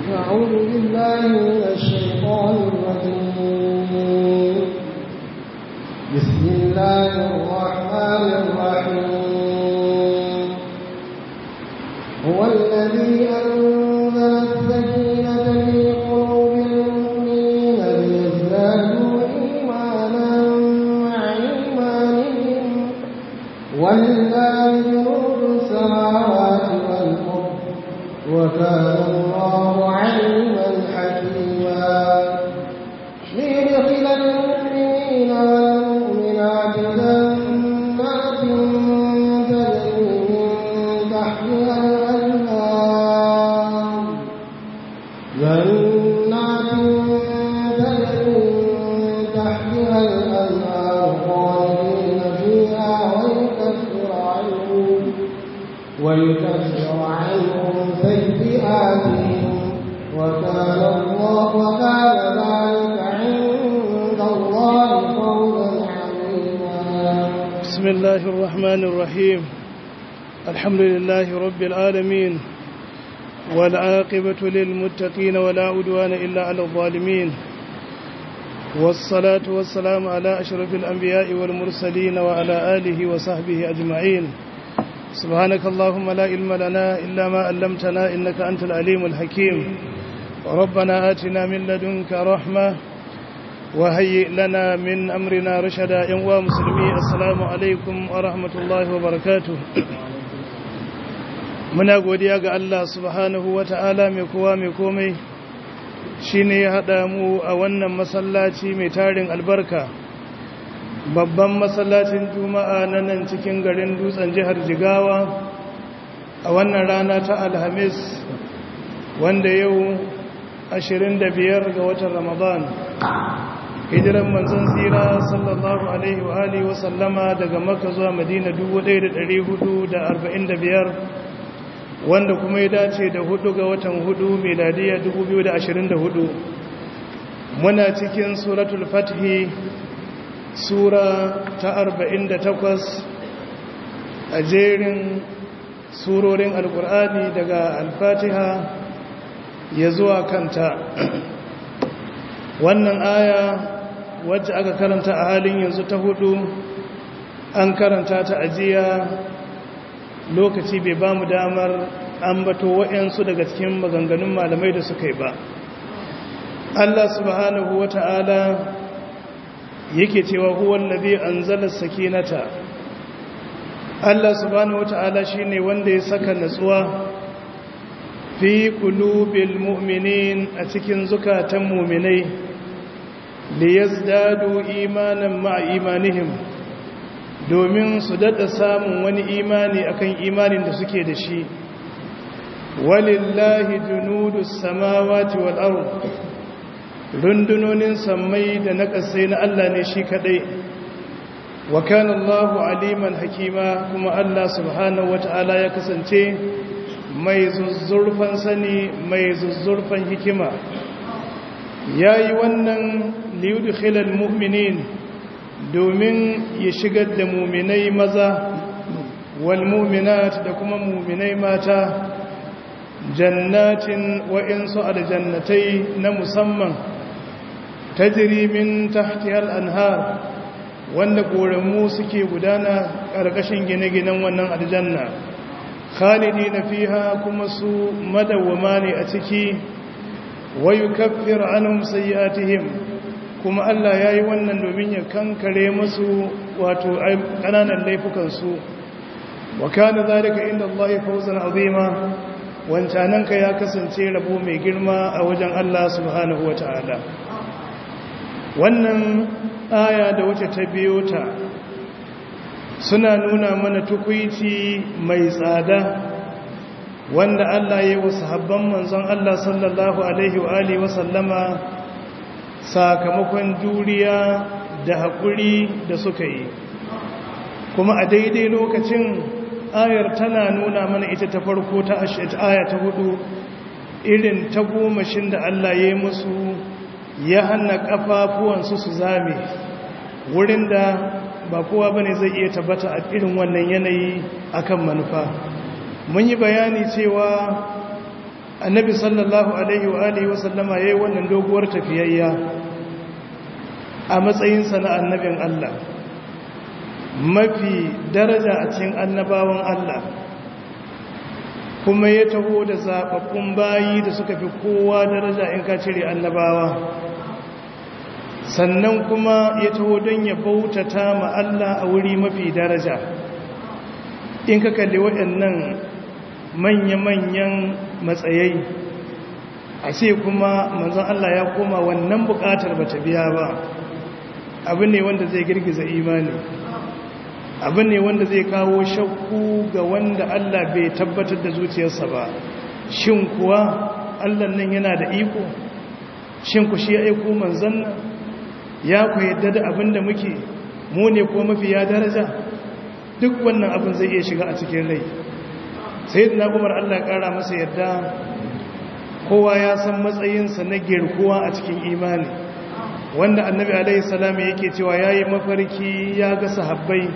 أعوذ بالله من الشيطان الرجيم بسم الله الرحمن الرحيم هو الذي أنزل السكينة في قلوب المؤمنين ليزدادوا إيمانا مع إيمانهم ولله جنود السماوات والأرض وكان الله عليما حكيما ليدخل المؤمنين والمؤمنات جنات تجري من تحتها الأنهار جنات تجري من تحتها الأنهار خالدين فيها ويكفر عنهم ويكفر عنهم سيئاتهم وكان الله وكان ذلك عند الله فوزا عظيما بسم الله الرحمن الرحيم الحمد لله رب العالمين والعاقبة للمتقين ولا عدوان إلا على الظالمين والصلاة والسلام على أشرف الأنبياء والمرسلين وعلى آله وصحبه أجمعين سبحانك اللهم لا علم لنا إلا ما علمتنا إنك أنت العليم الحكيم ربنا آتنا من لدنك رحمة وهيئ لنا من أمرنا رشدا ينوى مسلمي السلام عليكم ورحمة الله وبركاته muna godiya ga Allah subhanahu wa ta'ala mai kowa mai komai shi ne ya haɗa mu a wannan masallaci mai tarin albarka babban masallacin juma'a na nan cikin garin dutsen jihar jigawa a wannan rana ta alhamis wanda yau 25 ga watan ramadan hijiran manzon tsira sallallahu alaihi wa alihi wa sallama daga makka zuwa madina 1445 wanda kuma ya dace da hudu ga watan hudu miladiya 2024 muna cikin suratul fathi sura ta 48 a jerin surorin alkur'ani daga alfatiha ya zuwa kanta wannan aya wacce aka karanta a halin yanzu ta hudu an karanta ta ajiya lokaci bai ba mu damar ambato waɗansu daga cikin maganganun malamai da suka yi ba Allah subhanahu wa ta'ala yake cewa huwan nabi an zala sakinata Allah subhanahu wa ta'ala shi ne wanda ya saka natsuwa fi kulubil mu'minin a cikin zukatan muminai liyazdadu imanan ma'a imanihim domin su daɗa samun wani imani akan imanin da suke da shi walillahi junudu samawati wal ard rundunonin sammai da na ƙasai na Allah ne shi kadai wa kana Allahu aliman hakima kuma Allah subhanahu wata'ala ya kasance mai zuzzurfan sani mai zuzzurfan hikima yayi wannan liyudkhilal mu'minin domin ya shigar da muminai maza wal muminat da kuma muminai mata jannatin wa'insu aljannatai na musamman tajri min tahtihal anhar wanda koramu suke gudana ƙarƙashin gine-ginen wannan aljanna khalidi na fiha kuma su madawwama ne a ciki wayu kaffir anhum sayyi'atihim kuma Allah ya yi wannan domin ya kankare masu wato ƙananan laifukansu wa kana zalika inda Allah fawzan azima wancananka ya kasance rabo mai girma a wajen Allah subhanahu ta'ala. wannan aya da wacce ta biyo ta suna nuna mana tukwici mai tsada wanda Allah ya yi wa sahabban manzon Allah sallallahu alaihi wa alihi wa sallama sakamakon juriya da haƙuri da suka yi kuma a daidai lokacin ayar tana nuna mana ita ta farko ta aya ta hudu irin ta gomashin da Allah ya yi musu ya hana ƙafafuwansu su zame wurin da ba kowa bane zai iya tabbata a irin wannan yanayi akan manufa mun yi bayani cewa annabi sallallahu alaihi wa alihi wasallama yayi wannan doguwar tafiyayya a matsayinsa na annabin Allah mafi daraja a cikin annabawan Allah kuma ya taho da zaɓaɓɓun bayi da suka fi kowa daraja in ka cire annabawa sannan kuma ya taho don ya bautata ma Allah a wuri mafi daraja in ka kalli waɗannan manya-manyan matsayai a ce kuma manzan Allah ya koma wannan buƙatar ba ta biya ba abu ne wanda zai girgiza imani abu ne wanda zai kawo shakku ga wanda Allah bai tabbatar da zuciyarsa ba shin kuwa Allah nan yana da iko shin ku shi ya aiko manzan nan ya ku yadda da abin da muke mu ne ko mafi ya daraja duk wannan abin zai iya shiga a cikin rai sai da umar Allah kara masa yadda kowa ya san matsayinsa na girkuwa a cikin imani wanda annabi alaihi salam yake cewa yayi mafarki ya ga sahabbai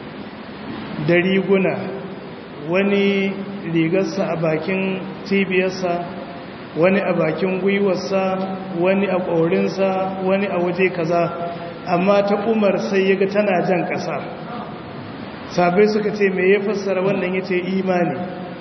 da riguna wani rigarsa a bakin cibiyarsa wani a bakin gwiwarsa wani a ƙorinsa wani a waje kaza amma ta umar sai ya ga tana jan ƙasa sabai suka ce mai ya fassara wannan ya ce imani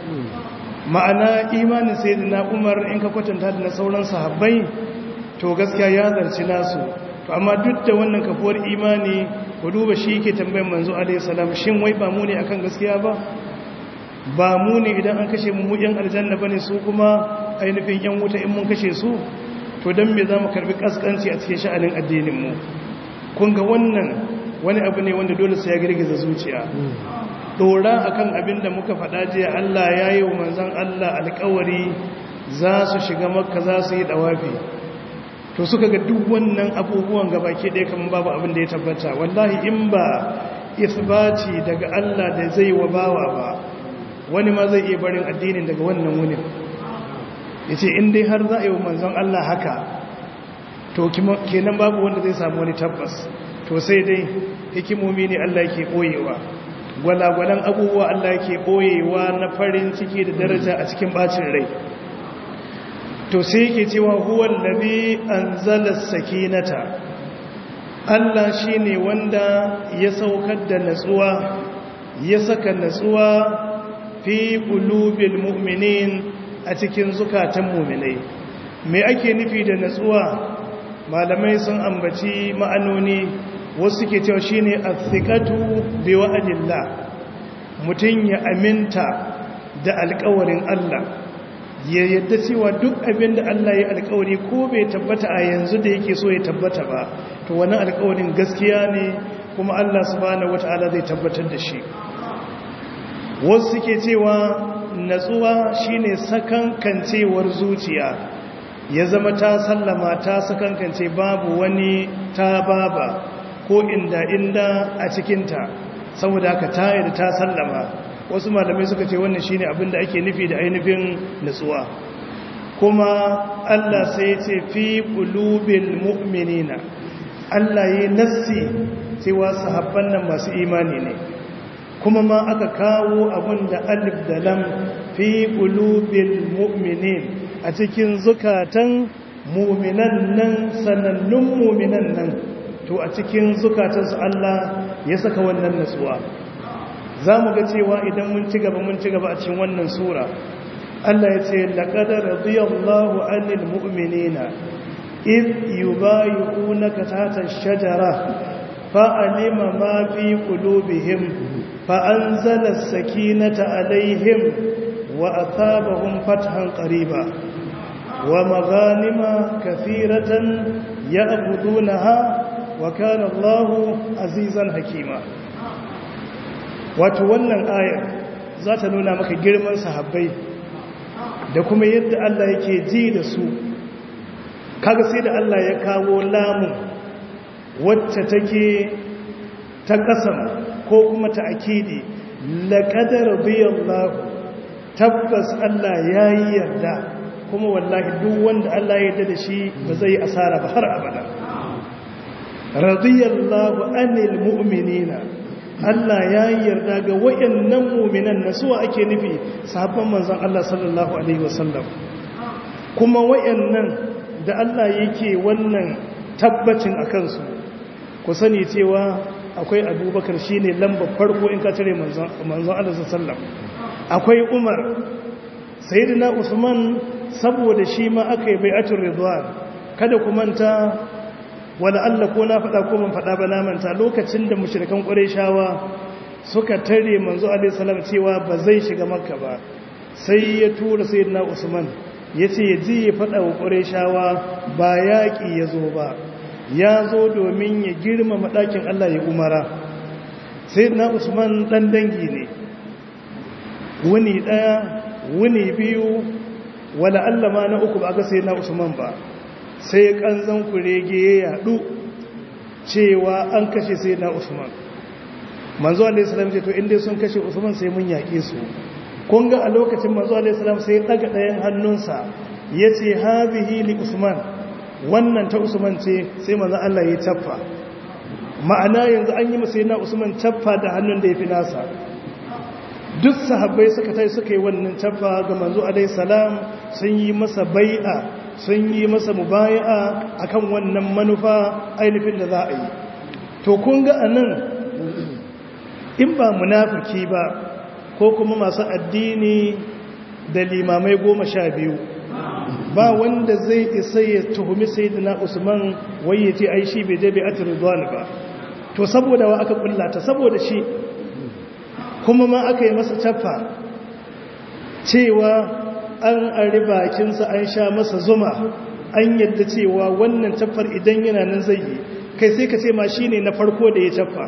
ma'ana imanin sai na umar in ka kwatanta da na sauran sahabbai to gaskiya ya zarci nasu to amma duk da wannan kafuwar imani ku duba shi ke tambayin manzo alaihi salam shin wai ba mu ne akan gaskiya ba ba mu ne idan an kashe mu yan aljanna bane su kuma ainihin yan wuta in mun kashe su to dan me zamu karbi kaskanci a cikin sha'anin addinin mu kun ga wannan wani abu ne wanda dole sai ya girgiza zuciya dora akan abin da muka faɗa jiya Allah ya yi wa manzon Allah alƙawari za su shiga makka za su yi dawafi to suka ga duk wannan abubuwan gaba ke ɗaya kamar babu abin da ya tabbata wallahi in ba isbati daga Allah da zai wa bawa ba wani ma zai iya barin addinin daga wannan wunin ya ce in dai har za a yi wa manzon Allah haka to kenan babu wanda zai samu wani tabbas to sai dai hikimomi ne Allah ke ɓoyewa gwalagwalan abubuwa Allah ke ɓoyewa na farin ciki da daraja a cikin bacin rai to sai yake cewa huwal ladhi anzala sakinata Allah shine wanda ya saukar da natsuwa ya saka natsuwa fi qulubil mu'minin a cikin zukatan mu'minai me ake nufi da natsuwa malamai sun ambaci ma'anoni wasu ke cewa shine athiqatu bi wa'dillah mutun ya aminta da alƙawarin Allah ya yadda cewa duk abin da Allah ya alkawari ko bai tabbata a yanzu da yake so ya tabbata ba to wani alkawarin gaskiya ne kuma Allah subhanahu wata'ala zai tabbatar da shi wasu suke cewa natsuwa shine sakankancewar zuciya ya zama ta sallama ta sakankance babu wani ta baba ko inda inda a cikinta saboda haka ta da ta sallama wasu malamai suka ce wannan shine abin da ake nufi da ainihin natsuwa kuma Allah sai ce fi qulubil mu'minina Allah yi nassi cewa sahabban nan masu imani ne kuma ma aka kawo abin da alif da lam fi qulubil mu'minin a cikin zukatan mu'minan nan sanannun mu'minan nan to a cikin zukatansu Allah ya saka wannan natsuwa za mu ga cewa idan mun ci gaba mun ci gaba a cikin wannan sura Allah ya ce laqad radiyallahu 'anil mu'minina id yubayyi'unaka tahta ash-shajara fa'alima ma fi qulubihim fa'anzala as-sakinata 'alayhim wa athabahum fathan qariba wa maghanima kathiratan ya'budunaha wa kana Allahu azizan hakima wato wannan ayar za ta nuna maka girman sahabbai da kuma yadda Allah yake ji da su kaga sai da Allah ya kawo lamun wacce take ta kasam ko kuma ta akidi laqad radiyallahu tabbas Allah yayi yarda kuma wallahi duk wanda Allah ya yarda da shi ba zai asara ba har abada radiyallahu anil mu'minina Allah ya yarda ga wayannan mu'minan na suwa ake nufi sahabban manzon Allah sallallahu alaihi wasallam kuma wayannan da Allah yake wannan tabbacin a kansu ku sani cewa akwai abubakar shi ne lambar farko in ka cire manzon Allah sallam akwai umar sayyidina usman saboda shi ma aka yi bai'atul ridwan kada ku manta wala Allah ko na faɗa ko man faɗa ba na manta lokacin da mushrikan qurayshawa suka tare manzo alaihi salam cewa ba zai shiga makka ba sai ya tura sayyidina usman yace ya ji ya faɗa wa qurayshawa ba yaƙi ya zo ba ya zo domin ya girmama ɗakin Allah ya umara sayyidina usman dan dangi ne wuni ɗaya wuni biyu wala Allah ma na uku ba ga sayyidina usman ba sai kanzan kurege ya yadu cewa an kashe sai na usman manzo alaihissalam ce to inda sun kashe usman sai mun yaƙe su kun ga a lokacin manzo alaihissalam sai daga ɗayan hannunsa ya ce hazihi li usman wannan ta usman ce sai manzo Allah ya caffa ma'ana yanzu an yi masa na usman caffa da hannun da ya fi nasa duk sahabbai suka tai suka yi wannan caffa ga manzo alaihissalam sun yi masa bai'a sun yi masa mubaya'a akan wannan manufa ainihin da za a yi to kun ga anan in ba munafiki ba ko kuma masu addini da limamai goma sha biyu ba wanda zai isa ya tuhumi sayyidina usman wai ya ce ai shi bai je bai atir ba to saboda wa aka kullata saboda shi kuma ma aka yi masa caffa cewa an ari bakinsa an sha masa zuma an yadda cewa wannan taffar idan yana nan zai yi kai sai ka ce ma shi ne na farko da ya taffa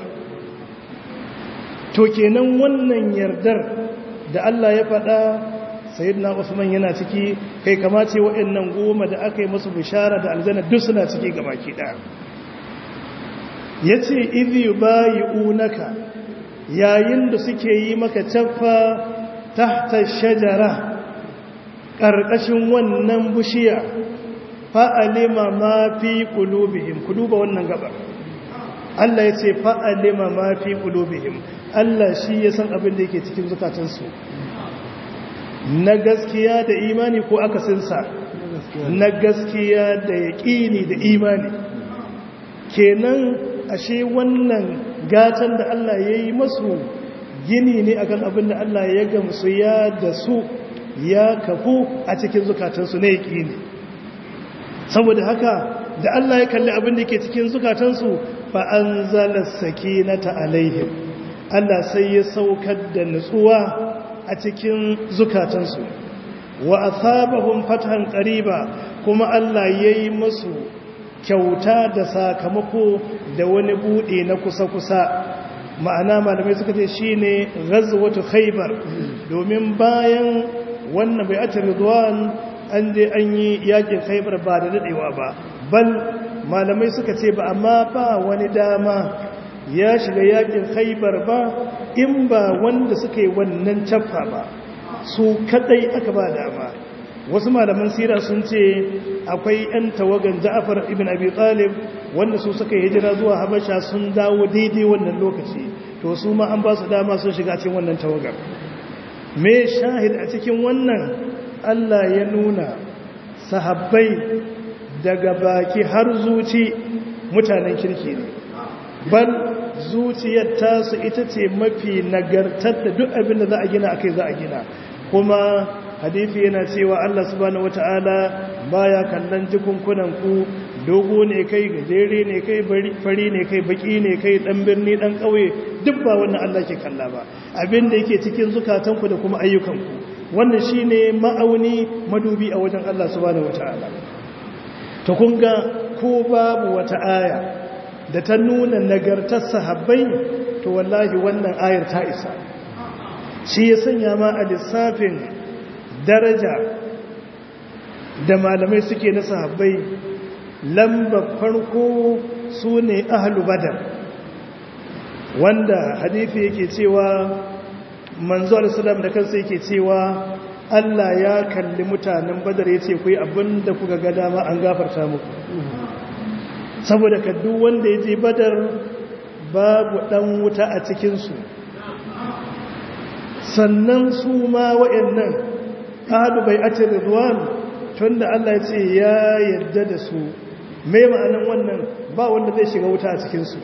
to kenan wannan yardar da Allah ya faɗa sayyidina Usman yana ciki kai kamace waɗannan goma da aka yi musu bishara da aljanna duk suna ciki gabaki ɗaya yace idh yubayi'unaka yayin da suke yi maka taffa tahta shajara ƙarƙashin wannan bushiya fa'alima ma fi ƙulubihim ku duba wannan gaba Allah ya ce fa'alima ma fi ƙulubihim Allah shi ya san abin da yake cikin zukatansu na gaskiya da imani ko akasinsa na gaskiya da yaƙini da imani kenan ashe wannan gatan da Allah ya yi masu gini ne akan abin da Allah ya gamsu ya da su ya kafu a cikin zukatansu na yaƙini saboda haka da Allah ya kalli abin da ke cikin zukatansu fa an zala sakinata alaihim Allah sai ya saukar da nutsuwa a cikin zukatansu wa asabahum fathan qariba kuma Allah yayi musu kyauta da sakamako da wani bude na kusa-kusa ma'ana malamai suka ce shine ghazwatu khaybar domin bayan wannan bai ata ridwan an je an yi yakin khaybar ba da dadewa ba bal malamai suka ce ba amma ba wani dama ya shiga yakin khaybar ba in ba wanda suka yi wannan caffa ba su kadai aka ba dama wasu malaman sira sun ce akwai 'yan tawagan ja'afar ibn abi talib wanda su suka yi hijira zuwa habasha sun dawo daidai wannan lokaci to su ma an ba su dama sun shiga cikin wannan tawagar me shahid a cikin wannan Allah ya nuna sahabbai daga baki har zuci mutanen kirki ne ban zuciyar tasu ita ce mafi nagartar da duk abin da za a gina akai za a gina kuma hadithi yana cewa Allah subhanahu wata'ala baya kallon jikunkunan ku dogo ne kai gajere ne kai fari ne kai baki ne kai dan birni dan kauye duk ba wannan Allah ke kalla ba abin da yake cikin zukatanku da kuma ayyukanku wannan shine ma'auni madubi a wajen Allah subhanahu wata'ala to kun ga ko babu wata aya da ta nuna nagartar sahabbai to wallahi wannan ayar ta isa shi ya sanya ma a lissafin daraja da malamai suke na sahabbai lamba farko su ne ahalu badar wanda hadithi yake cewa manzo alisalam da kansa yake cewa Allah ya kalli mutanen badar ya ce ku yi abin da kuka ga dama an gafarta muku saboda kaddu wanda ya je badar babu dan wuta a cikinsu sannan su ma wa'annan ahadu bai ake rizwan tunda Allah ya ce ya yarda da su mai ma'anan wannan ba wanda zai shiga wuta a cikinsu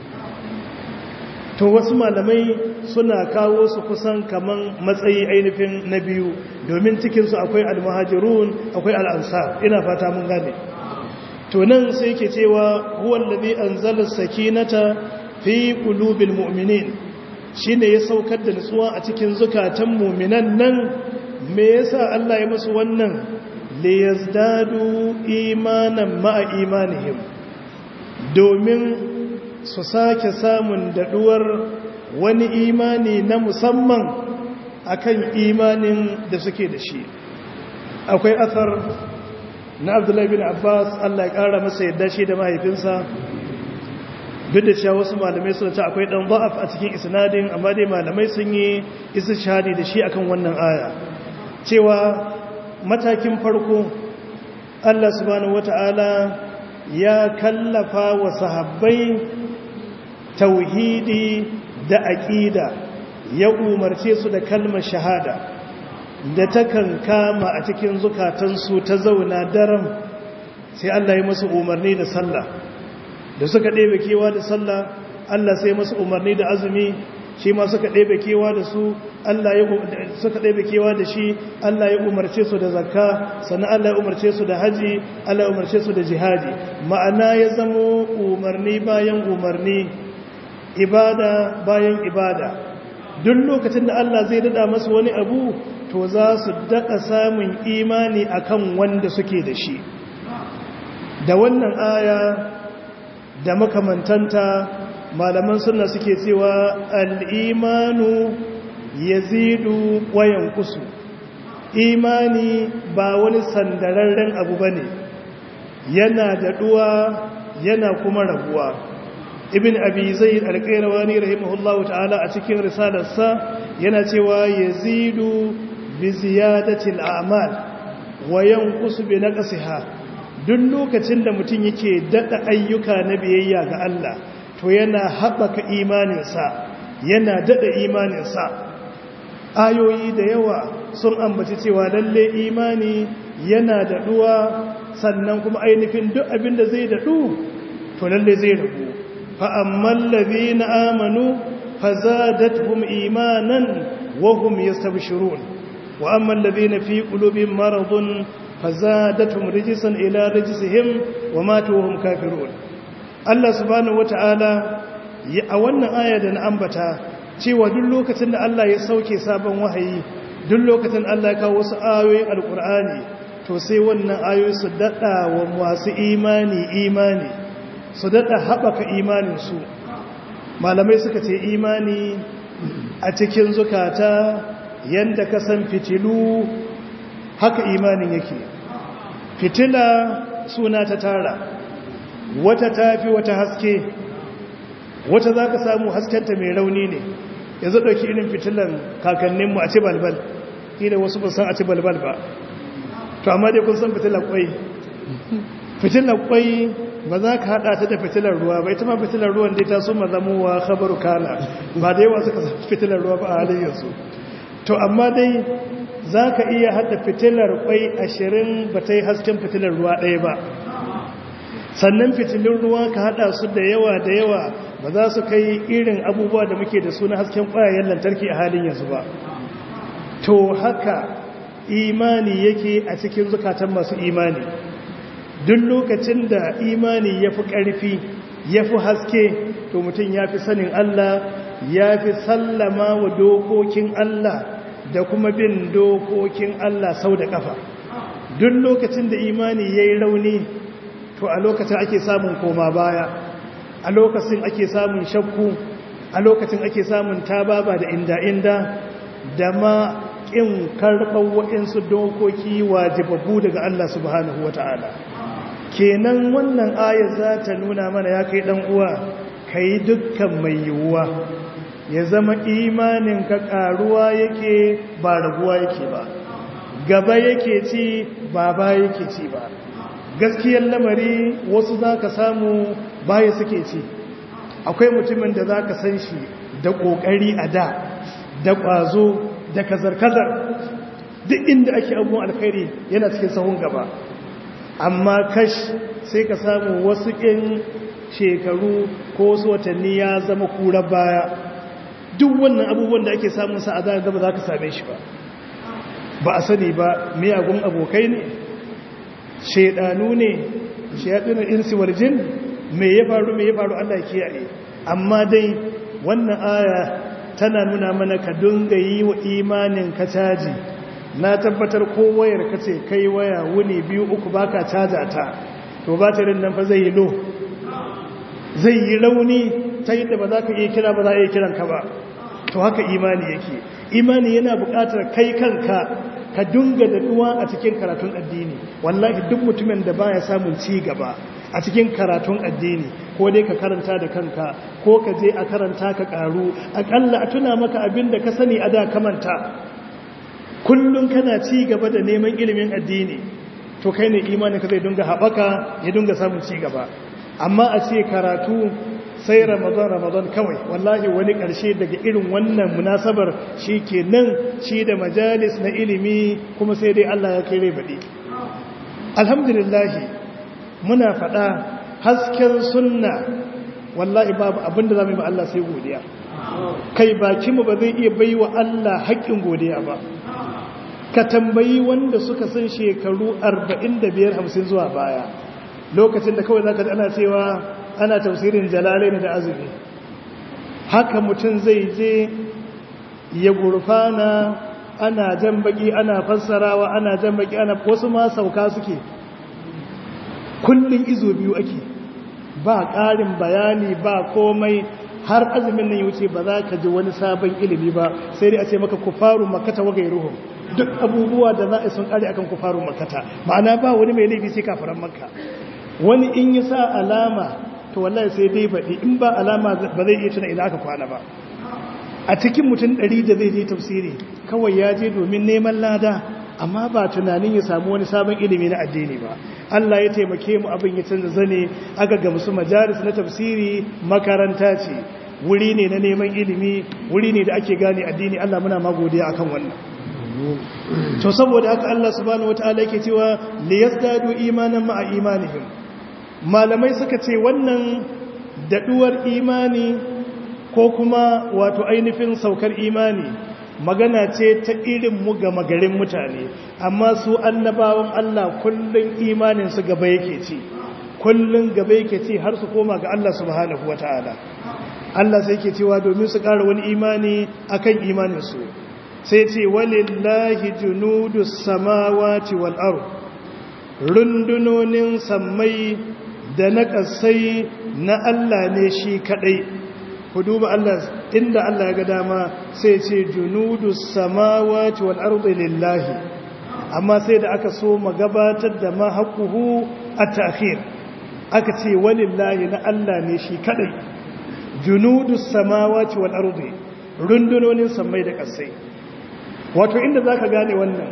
to wasu malamai suna kawo su kusan kaman matsayi ainihin na biyu domin cikinsu akwai almuhajirun akwai al'ansar ina fata mun gane to nan sai ke cewa huwan labi an zalar sakinata fi ƙulubin mu'minin shi ne ya saukar da nutsuwa a cikin zukatan muminan nan me yasa Allah ya masu wannan liyazdadu imanan ma'a imanihim domin su sake samun daduwar wani imani na musamman akan imanin da suke da shi akwai athar na abdullahi bin abbas Allah ya kara masa yadda shi da mahaifinsa duk da cewa wasu malamai suna ce akwai dan za'af a cikin isnadin amma dai malamai sun yi isa shahadi da shi akan wannan aya cewa matakin farko Allah subhanahu wata'ala ya kallafa wa sahabbai tauhidi da aqida ya umarce su da kalmar shahada da takan kama a cikin zukatansu ta zauna daram sai Allah ya musu umarni da sallah da suka ɗebe kewa da sallah Allah sai masu umarni da azumi shi ma suka ɗebe kewa da su Allah ya suka ɗebe kewa da shi Allah ya umarce su da zakka sannan Allah ya umarce su da haji Allah ya umarce su da jihadi ma'ana ya zamo umarni bayan umarni ibada bayan ibada duk lokacin da Allah zai dada masu wani abu to za su daɗa samun imani akan wanda suke da shi da wannan aya da makamantanta malaman suna suke cewa al'imanu ya zidu wayan kusu imani ba wani sandararren abu ba ne yana daɗuwa yana kuma rabuwa ibn abi zai alƙairawani rahimahullahu ta'ala a cikin risalarsa yana cewa ya zidu bi ziyadatil a'mal wayan kusu bi na duk lokacin da mutum yake daɗa ayyuka na biyayya ga Allah to yana haɓaka imaninsa yana daɗa imaninsa ayoyi da yawa sun ambaci cewa lalle imani yana daɗuwa sannan kuma ainihin duk abin da zai daɗu to lalle zai rabu fa'amman labi na amanu fa zadatuhum imanan wahum yastabshirun wa amman labi na fi ƙulubin maradun fazadatum rijisan ila rijisihim wa matu hum kafirun Allah subhanahu wataala a wannan aya da na ambata cewa duk lokacin da Allah ya sauke sabon wahayi duk lokacin Allah ya kawo wasu ayoyin alkur'ani to sai wannan ayoyi su dada wa masu imani imani su dada haɓaka imanin su malamai suka ce imani a cikin zukata yanda ka san fitilu haka imanin yake fitila suna ta tara wata tafi wata haske wata za ka samu haskenta mai rauni ne yanzu ɗauki irin fitilan kakanninmu a ci balbal ina wasu ba san a ci balbal ba to amma dai kun san fitilar kwai fitilar kwai ba za ka haɗa ta da fitilar ruwa ba ita ma fitilar ruwan dai ta so ma zamowa khabaru kana ba da yawa suka fitilar ruwa ba a halin yanzu to amma dai za ka iya haɗa fitilar kwai ashirin ba ta yi hasken fitilar ruwa ɗaya ba sannan fitilun ruwa ka haɗa su da yawa da yawa ba za su kai irin abubuwa da muke da su na hasken ƙwayayen lantarki a halin yanzu ba to haka imani yake a cikin zukatan masu imani duk lokacin da imani ya fi ƙarfi ya fi haske to mutum ya fi sanin Allah ya fi sallama wa dokokin Allah da kuma bin dokokin Allah sau da ƙafa duk lokacin da imani ya yi rauni to a lokacin ake samun koma baya a lokacin ake samun shakku a lokacin ake samun tababa da inda-inda da ma ƙin karɓar waɗansu dokoki wajibabu daga Allah subhanahu wa ta'ala kenan wannan ayar za ta nuna mana ya kai ɗan uwa ka yi dukkan mai yiwuwa ya zama imanin ka ƙaruwa yake ba raguwa yake ba gaba yake ci ba ba yake ci ba gaskiyar lamari wasu za ka samu baya suke ci akwai mutumin da za ka san shi da ƙoƙari a da da ƙwazo da kazar-kazar duk inda ake abubuwan alkhairi yana cikin sahun gaba amma kash sai ka samu wasu ƙin shekaru ko wasu watanni ya zama kura baya duk wannan abubuwan da ake samun sa a zaka gaba za ka same shi ba ba a sani ba miyagun abokai ne shaidanu ne shaidanu insi warjin me ya faru me ya faru Allah kiyaye amma dai wannan aya tana nuna mana ka dunga yi wa imanin ka caji na tabbatar ko wayar ka ce kai waya wuni biyu uku baka caja ta to batirin nan fa zai yi lo zai yi rauni ta yadda ba za ka iya kira ba za a iya kiran ka ba to haka imani yake imani yana buƙatar kai kanka ka dunga daɗuwa a cikin karatun addini wallahi duk mutumin da baya samun ci gaba a cikin karatun addini ko dai ka karanta da kanka ko ka je a karanta ka karu akalla a tuna maka abin da ka sani a da kamanta kullum kana ci gaba da neman ilimin addini to kai ne imanin ka zai dunga haɓaka ya dunga samun ci gaba amma a ce karatu sai ramadan ramadan kawai wallahi wani ƙarshe daga irin wannan munasabar shi ke nan shi da majalis na ilimi kuma sai dai Allah ya kai rai baɗi alhamdulillahi muna faɗa hasken sunna wallahi babu abinda za mu yi ba Allah sai godiya kai bakinmu ba zai iya bai wa Allah haƙƙin godiya ba ka tambayi wanda suka san shekaru 45-50 zuwa baya lokacin da kawai za ka ana cewa ana tafsirin jalalai da azumi haka mutum zai je ya gurfana ana jan baki ana fassarawa ana jan baki ana wasu ma sauka suke kullum izo biyu ake ba ƙarin bayani ba komai har azumin nan ya wuce ba za ka ji wani sabon ilimi ba sai dai a ce maka kufaru makata wa gairuhum duk abubuwa da za a sun ƙare akan kufaru makata ma'ana ba wani mai laifi sai kafiran makka wani in ya sa alama to wallahi sai dai baɗi in ba alama ba zai iya tuna ina aka kwana ba a cikin mutum ɗari da zai je tafsiri kawai ya je domin neman lada amma ba tunanin ya samu wani sabon ilimi na addini ba Allah ya taimake mu abin ya canza zane aka ga musu majalis na tafsiri makaranta ce wuri ne na neman ilimi wuri ne da ake gane addini Allah muna magodiya akan wannan to saboda haka Allah subhanahu wataala yake cewa liyazdadu imanan ma'a imanihim malamai suka ce wannan daɗuwar imani ko kuma wato ainihin saukar imani magana ce ta irin mu ga magarin mutane amma su annabawan Allah kullun imanin su gaba yake ci kullun gaba yake ci har su koma ga Allah subhanahu wataala Allah sai yake cewa domin su ƙara wani imani akan imanin su sai ce walillahi junudus samawati wal ard rundunonin sammai da na ƙasai na Allah ne shi kaɗai ku duba Allah inda Allah ya ga dama sai ce junudu samawati wal ardi lillahi amma sai da aka so magabatar da ma haƙuhu a ta'khir aka ce walillahi na Allah ne shi kaɗai junudu samawati wal ardi rundunonin sammai da ƙasai wato inda zaka gane wannan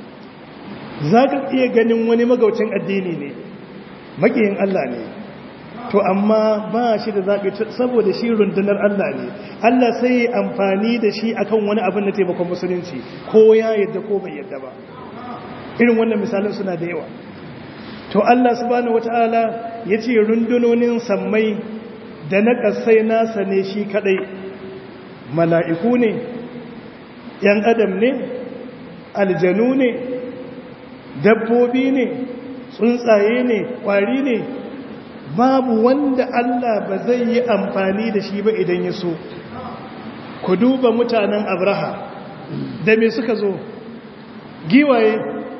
zaka iya ganin wani magaucin addini ne makiyin Allah ne to amma ba shi da zaɓi saboda shi rundunar Allah ne Allah sai yi amfani da shi akan wani abin da taimakon musulunci ko ya yadda ko bai yadda ba irin wannan misalin suna da yawa to Allah subhanahu wata'ala ya ce rundunonin sammai da na ƙasai nasa ne shi kaɗai mala'iku ne ‘yan adam ne aljanu ne dabbobi ne tsuntsaye ne ƙwari ne babu wanda Allah ba zai yi amfani da shi ba idan ya so ku duba mutanen abraha da me suka zo giwaye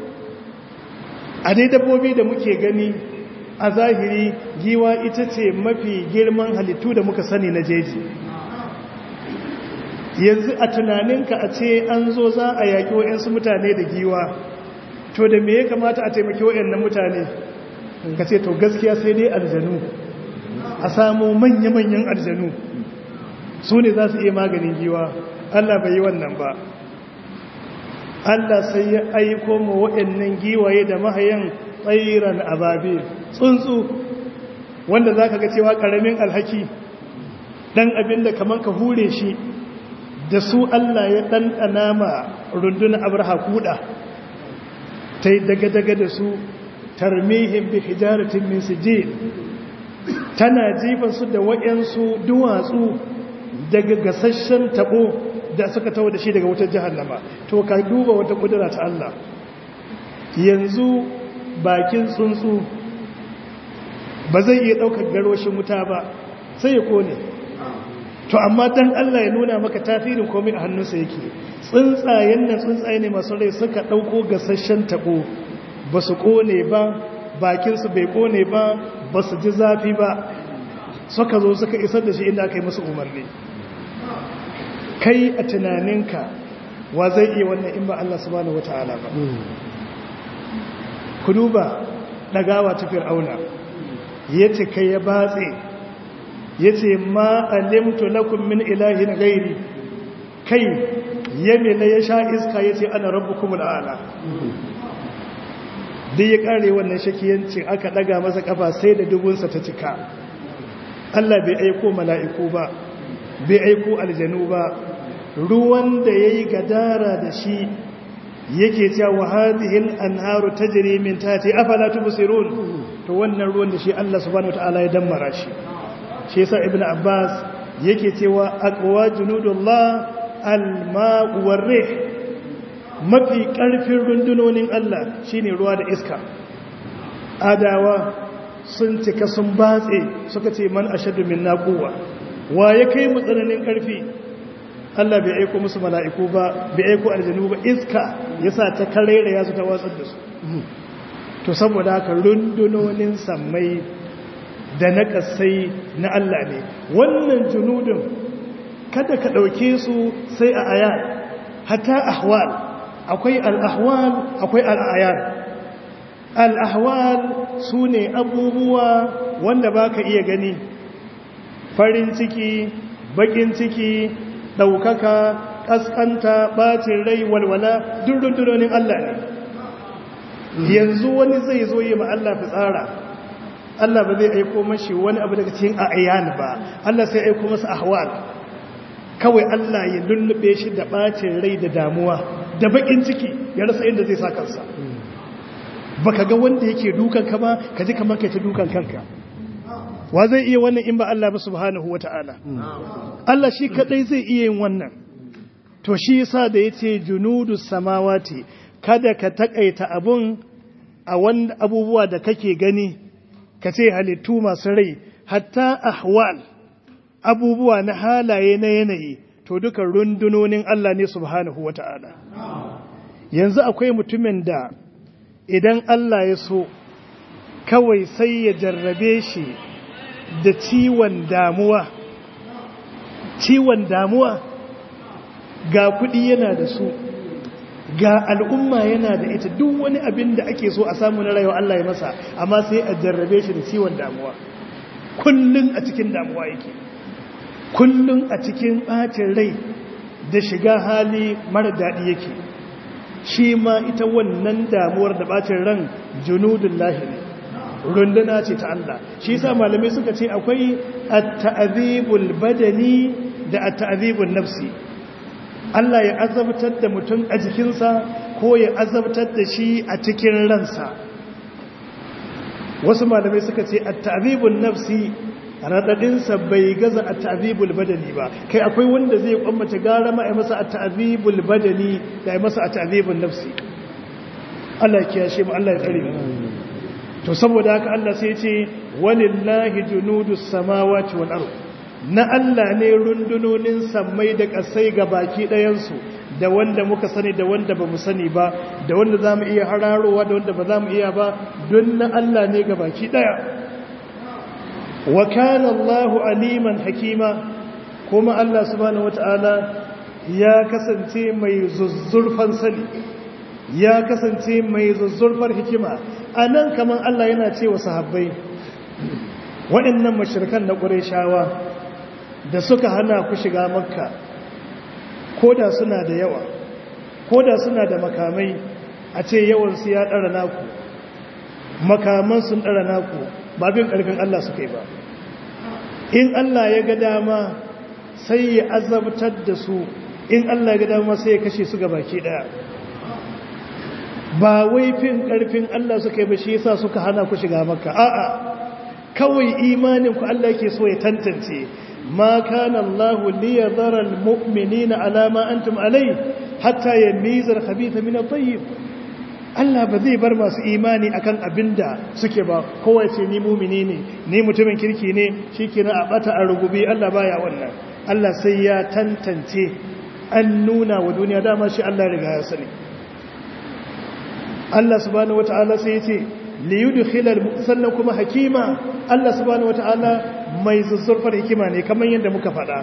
a dai dabbobi da muke gani a zahiri giwa ita ce mafi girman halittu da muka sani na jeji yanzu a tunaninka a ce an zo za a yaƙi wa'yansu mutane da giwa to da me ya kamata a taimaki wa'yannan mutane ka ce to gaskiya sai dai aljanu a samu manya-manyan aljanu su ne za su iya maganin giwa Allah bai yi wannan ba Allah sai ya aiko ma waɗannan giwaye da mahayan tsairan ababe tsuntsu wanda za ka ga cewa ƙaramin alhaki ɗan abin da kamar ka hure shi da su Allah ya ɗanɗana ma rundunar abraha kuɗa ta yi daga-daga da su tarmihin bi hijaratin min sijil tana su da waɗansu duwatsu daga gasasshen tabo da suka tawo da shi daga wutar jahannama to ka duba wata kudura ta Allah yanzu bakin tsuntsu ba zai iya ɗaukar garwashin wuta ba sai ya kone to amma dan Allah ya nuna maka tasirin komai a hannunsa yake tsuntsayen nan tsuntsaye ne masu rai suka ɗauko gasasshen tabo ba su kone ba bakinsu bai kone ba ba su ji zafi ba suka zo suka isar da shi inda aka yi musu umarni kai a tunaninka wa zai iya wannan in ba Allah subhanahu wata'ala ba ku duba ɗagawa ta fir'auna ya ce kai ya batse ya ce ma alimtu lakum min ilahin gairi kai yamina ya sha iska ya ce ana rabu kuma la'ala duk ya kare wannan shakiyancin aka daga masa kafa sai da dubunsa ta cika Allah bai aiko mala'iku ba bai aiko aljanu ba ruwan da ya yi gadara da shi yake cewa wa hadihil anharu tajri min tati afala tubsirun to wannan ruwan da shi Allah subhanahu wataala ya dammara shi shi yasa ibnu abbas yake cewa aqwa junudullah al-ma'u war-rih mafi ƙarfin rundunonin Allah shine ruwa da iska adawa sun cika sun batse suka ce man ashadu min naquwa wa ya kai mu tsananin ƙarfi Allah bai aiko musu mala'iku ba bai aiko aljanu ba iska yasa ta karere ya su ta watsar da su to saboda haka rundunonin sammai da na kasai na Allah ne wannan junudun kada ka ɗauke su sai a aya hatta ahwal akwai al'ahwal akwai al'ayar al'ahwal su ne abubuwa wanda ba ka iya gani farin ciki bakin ciki ɗaukaka ƙasƙanta ɓacin rai walwala duk rundunonin Allah ne yanzu wani zai zo yi ma Allah fitsara Allah ba zai aiko mashi wani abu daga cikin a'ayan ba Allah sai aiko masa ahwal kawai Allah ya lullube shi da ɓacin rai da damuwa da bakin ciki ya rasa inda zai sa kansa baka ga wanda yake dukan ka ba ka ji kamar kai ta dukan kanka wa zai iya wannan in ba Allah ba subhanahu wata'ala Allah shi kadai zai iya yin wannan to shi yasa da yace junudus samawati kada ka takaita abun a wanda abubuwa da kake gani ka ce halittu masu rai hatta ahwal abubuwa na halaye na yanayi to duka rundunonin Allah ne subhanahu wata'ala yanzu akwai mutumin da idan Allah ya so kawai sai ya jarrabe shi da ciwon damuwa ciwon damuwa ga kudi yana da su ga al'umma yana da ita duk wani abin da ake so a samu na rayuwa Allah ya masa amma sai a jarrabe shi da ciwon damuwa kullun a cikin damuwa yake kullun a cikin ɓacin rai da shiga hali mara daɗi yake shi ma ita wannan damuwar da ɓacin ran junudun lahi ne runduna ce ta Allah shi sa malamai suka ce akwai at-ta'zibul badani da at-ta'zibul nafsi Allah ya azabtar da mutum a jikinsa ko ya azabtar da shi a cikin ransa wasu malamai suka ce at-ta'zibul nafsi radadinsa bai gaza at-ta'zibul badani ba kai akwai wanda zai kwammata gara ma ai masa at-ta'zibul badani da ai masa at-ta'zibul nafsi Allah ya kiyashe mu Allah ya tsare mu to saboda haka Allah sai ya ce walillahi junudus samawati wal ard na Allah ne rundunonin sammai da kasai ga baki ɗayan su da wanda muka sani da wanda bamu sani ba da wanda zamu iya hararowa da wanda ba zamu iya ba don na Allah ne ga baki ɗaya wa kana Allahu aliman hakima kuma Allah subhanahu wataala ya kasance mai zuzzurfan sani ya kasance mai zuzzurfar hikima anan kaman Allah yana cewa sahabbai waɗannan mashirkan na Qurayshawa da suka hana ku shiga Makka koda suna da yawa koda suna da makamai a ce yawan su ya dara naku makaman sun dara naku ba bin ƙarfin Allah suka yi ba in Allah ya ga dama sai ya azabtar da su in Allah ga dama sai ya kashe su baki daya ba wai fin karfin Allah suka yi ba shi yasa suka hana ku shiga makka a'a kawai imanin ku Allah yake so ya tantance ma kana Allah li yadhara almu'minina ala ma antum alai hatta yamiza al-khabitha min at-tayyib Allah ba zai bar masu imani akan abinda suke ba kowa ce ni mumini ne ni mutumin kirki ne shikenan a bata a rugubi Allah baya wannan Allah sai ya tantance an nuna wa duniya dama shi Allah riga ya sani Allah subhanahu wata'ala sai ya ce li yudkhilal sannan kuma hakima Allah subhanahu wata'ala mai zuzzurfar hikima ne kamar yadda muka faɗa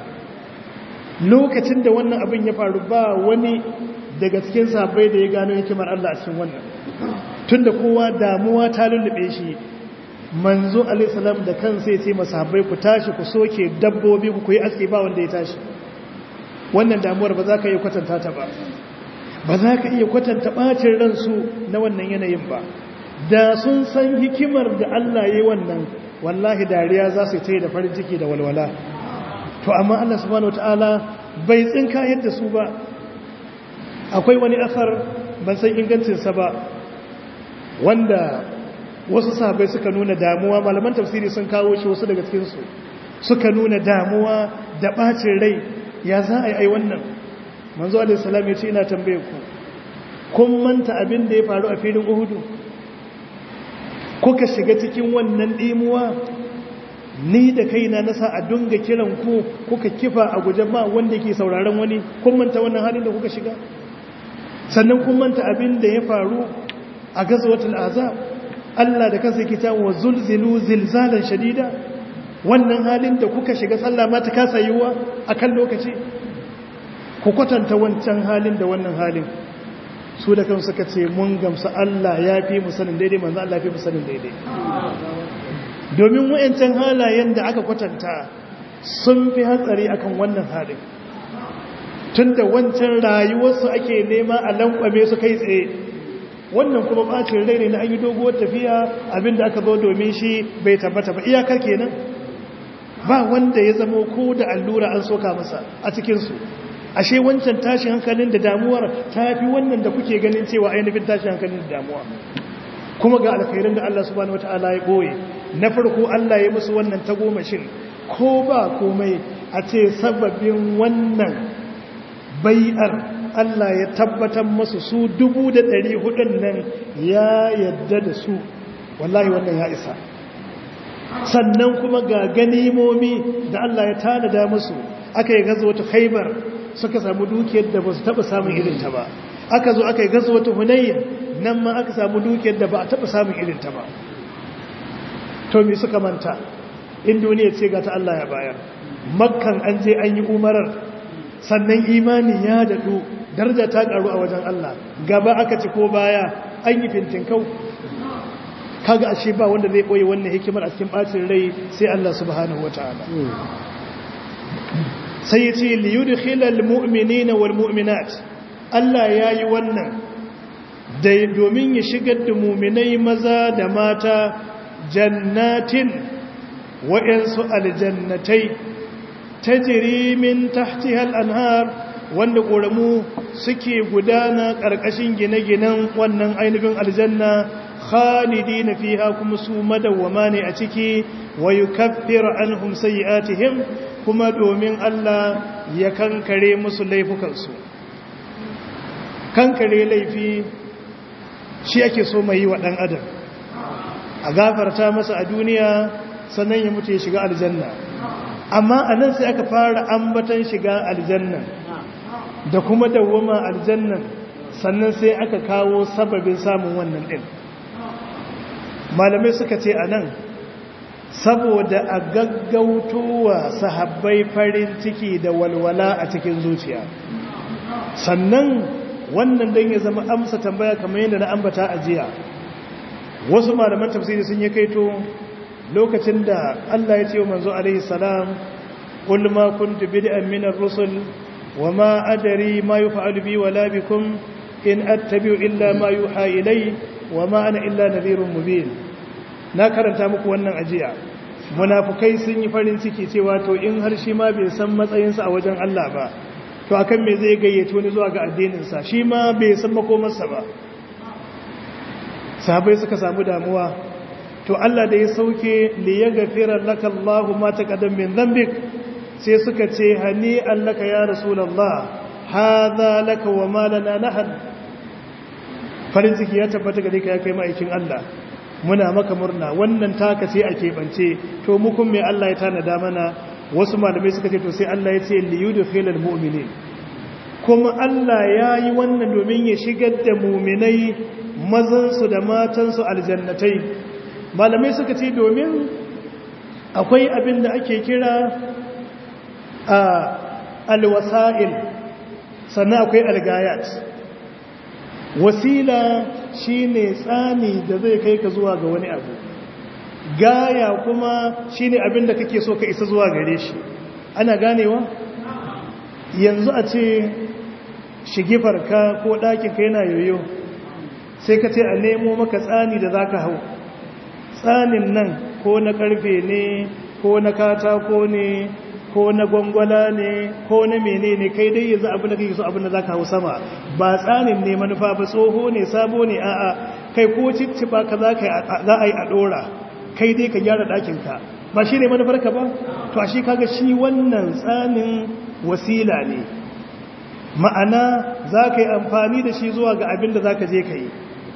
lokacin da wannan abin ya faru ba wani daga cikin sahabbai da ya gano hikimar Allah a cikin wannan tunda kowa damuwa ta lullube shi manzo alaihi salam da kansa ya ce masahabbai ku tashi ku soke dabbobi ku yi aski ba wanda ya tashi wannan damuwar ba za ka iya kwatanta ta ba ba za ka iya kwatanta ɓacin ransu na wannan yanayin ba da sun san hikimar da Allah ya yi wannan wallahi dariya za su yi da farin ciki da walwala to amma Allah subhanahu wataala bai tsinka yadda su ba akwai wani asar ban san ingancinsa ba wanda wasu sahabai suka nuna damuwa malaman tafsiri sun kawo shi wasu daga cikinsu suka nuna damuwa da ɓacin rai ya za a yi ai wannan manzo alaihissalam ya ce ina tambaye ku kun manta abin da ya faru a filin uhudu kuka shiga cikin wannan ɗimuwa ni da kaina na sa a dunga kiran ku kuka kifa a guje ba wanda ke sauraron wani kun manta wannan halin da kuka shiga sannan kun manta abin da ya faru a gazwatul azab Allah da kansa yake cewa wa zulzilu zilzalan shadida wannan halin da kuka shiga sallah ma ta kasa yiwa akan lokaci ku kwatanta wancan halin da wannan halin su da kansu suka ce mun gamsu Allah ya fi mu sanin daidai manzo Allah ya fi mu sanin daidai domin wayancan halayen da aka kwatanta sun fi hatsari akan wannan halin tunda wancan rayuwarsu ake nema a lankwame su kai tsaye wannan kuma bacin rai ne na an yi doguwar tafiya abinda aka zo domin shi bai tabbata ba iyakar kenan ba wanda ya zamo ko da allura an soka masa a cikinsu ashe wancan tashin hankalin da damuwar ta fi wannan da kuke ganin cewa ainihin tashin hankalin da damuwa kuma ga alkhairin da Allah subhanahu wataala ya boye na farko Allah ya musu wannan tagomashin ko ba komai a ce sababin wannan bai'ar Allah ya tabbatar masu su dubu da ɗari hudun nan ya yadda da su wallahi wannan ya isa sannan kuma ga ganimomi da Allah ya tanada musu aka yi gazo wata khaibar suka samu dukiyar da ba su taɓa samun irinta ba aka zo aka yi gazo wata hunayin nan ma aka samu dukiyar da ba a taɓa samun irinta ba to me suka manta in duniya ce ga ta Allah ya bayar makkan an je an yi umarar sannan imani ya daɗu daraja ta ƙaru a wajen Allah gaba aka ci ko baya an yi fintinkau kaga ashe ba wanda zai ɓoye wannan hikimar a cikin ɓacin rai sai Allah subhanahu wata'ala sai ya ce liyudkhilal mu'minina wal mu'minat Allah ya yi wannan da domin ya shigar da muminai maza da mata jannatin wa'yansu aljannatai ta jirimin tahtihal anhar wanda ƙoramu suke gudana ƙarƙashin gine-ginen wannan ainihin aljanna khalidi na fiha kuma su madawwama ne a ciki wa yi kafir an humsayi'atihim kuma domin Allah ya kankare musu laifukansu kankare laifi shi ake so mai yi wa ɗan adam a gafarta masa a duniya sannan ya mutu ya shiga aljanna amma a nan sai aka fara ambatan shiga aljanna da kuma dawwama aljannan sannan sai aka kawo sababin samun wannan ɗin malamai suka ce a nan saboda a gaggautowa sahabbai farin ciki da walwala a cikin zuciya sannan wannan don ya zama amsa tambaya kamar yadda na ambata a jiya wasu malaman tafsiri sun yi kaito lokacin da Allah ya ce wa manzo alaihi salam qul ma kuntu bid'an min ar-rusul wa ma adri ma yuf'alu bi wala bikum in attabi'u illa ma yuha ilay wa ma ana illa nadhirun mubin na karanta muku wannan ajiya munafukai sun yi farin ciki cewa to in har shi ma bai san matsayinsa a wajen Allah ba to akan me zai gayyato wani zuwa ga addininsa shi ma bai san makomarsa ba sahabai suka samu damuwa to Allah da ya sauke li yaghfira laka Allahu ma taqaddam min dhanbik sai suka ce hani allaka ya rasulullah hadha laka wa ma lana nahan farin ciki ya tabbata gare ka ya kai ma'aikin Allah muna maka murna wannan taka sai a keɓance to mu kun me Allah ya tanada mana wasu malamai suka ce to sai Allah ya ce liyudkhilal mu'minin kuma Allah ya yi wannan domin ya shigar da muminai mazansu da matansu aljannatai malamai suka ce domin akwai abin da ake kira a alwasa'il sannan akwai algayat wasila shine tsani da zai kai ka zuwa ga wani abu gaya kuma shine abin da kake so ka isa zuwa gare shi ana ganewa yanzu a ce shigifarka ko ɗakinka yana yoyo sai ka ce a nemo maka tsani da za ka hau tsanin nan ko na ƙarfe ne ko na katako ne ko na gwangwala ne ko na mene ne kai dai yanzu abin da kake so abin da za ka hau sama ba tsanin ne manufa ba tsoho ne sabo ne a'a kai ko cicciba ka za a yi a ɗora kai dai ka gyara ɗakinka ba shi ne manufarka ba to a shi kaga shi wannan tsanin wasila ne ma'ana za ka yi amfani da shi zuwa ga abin da za ka je ka yi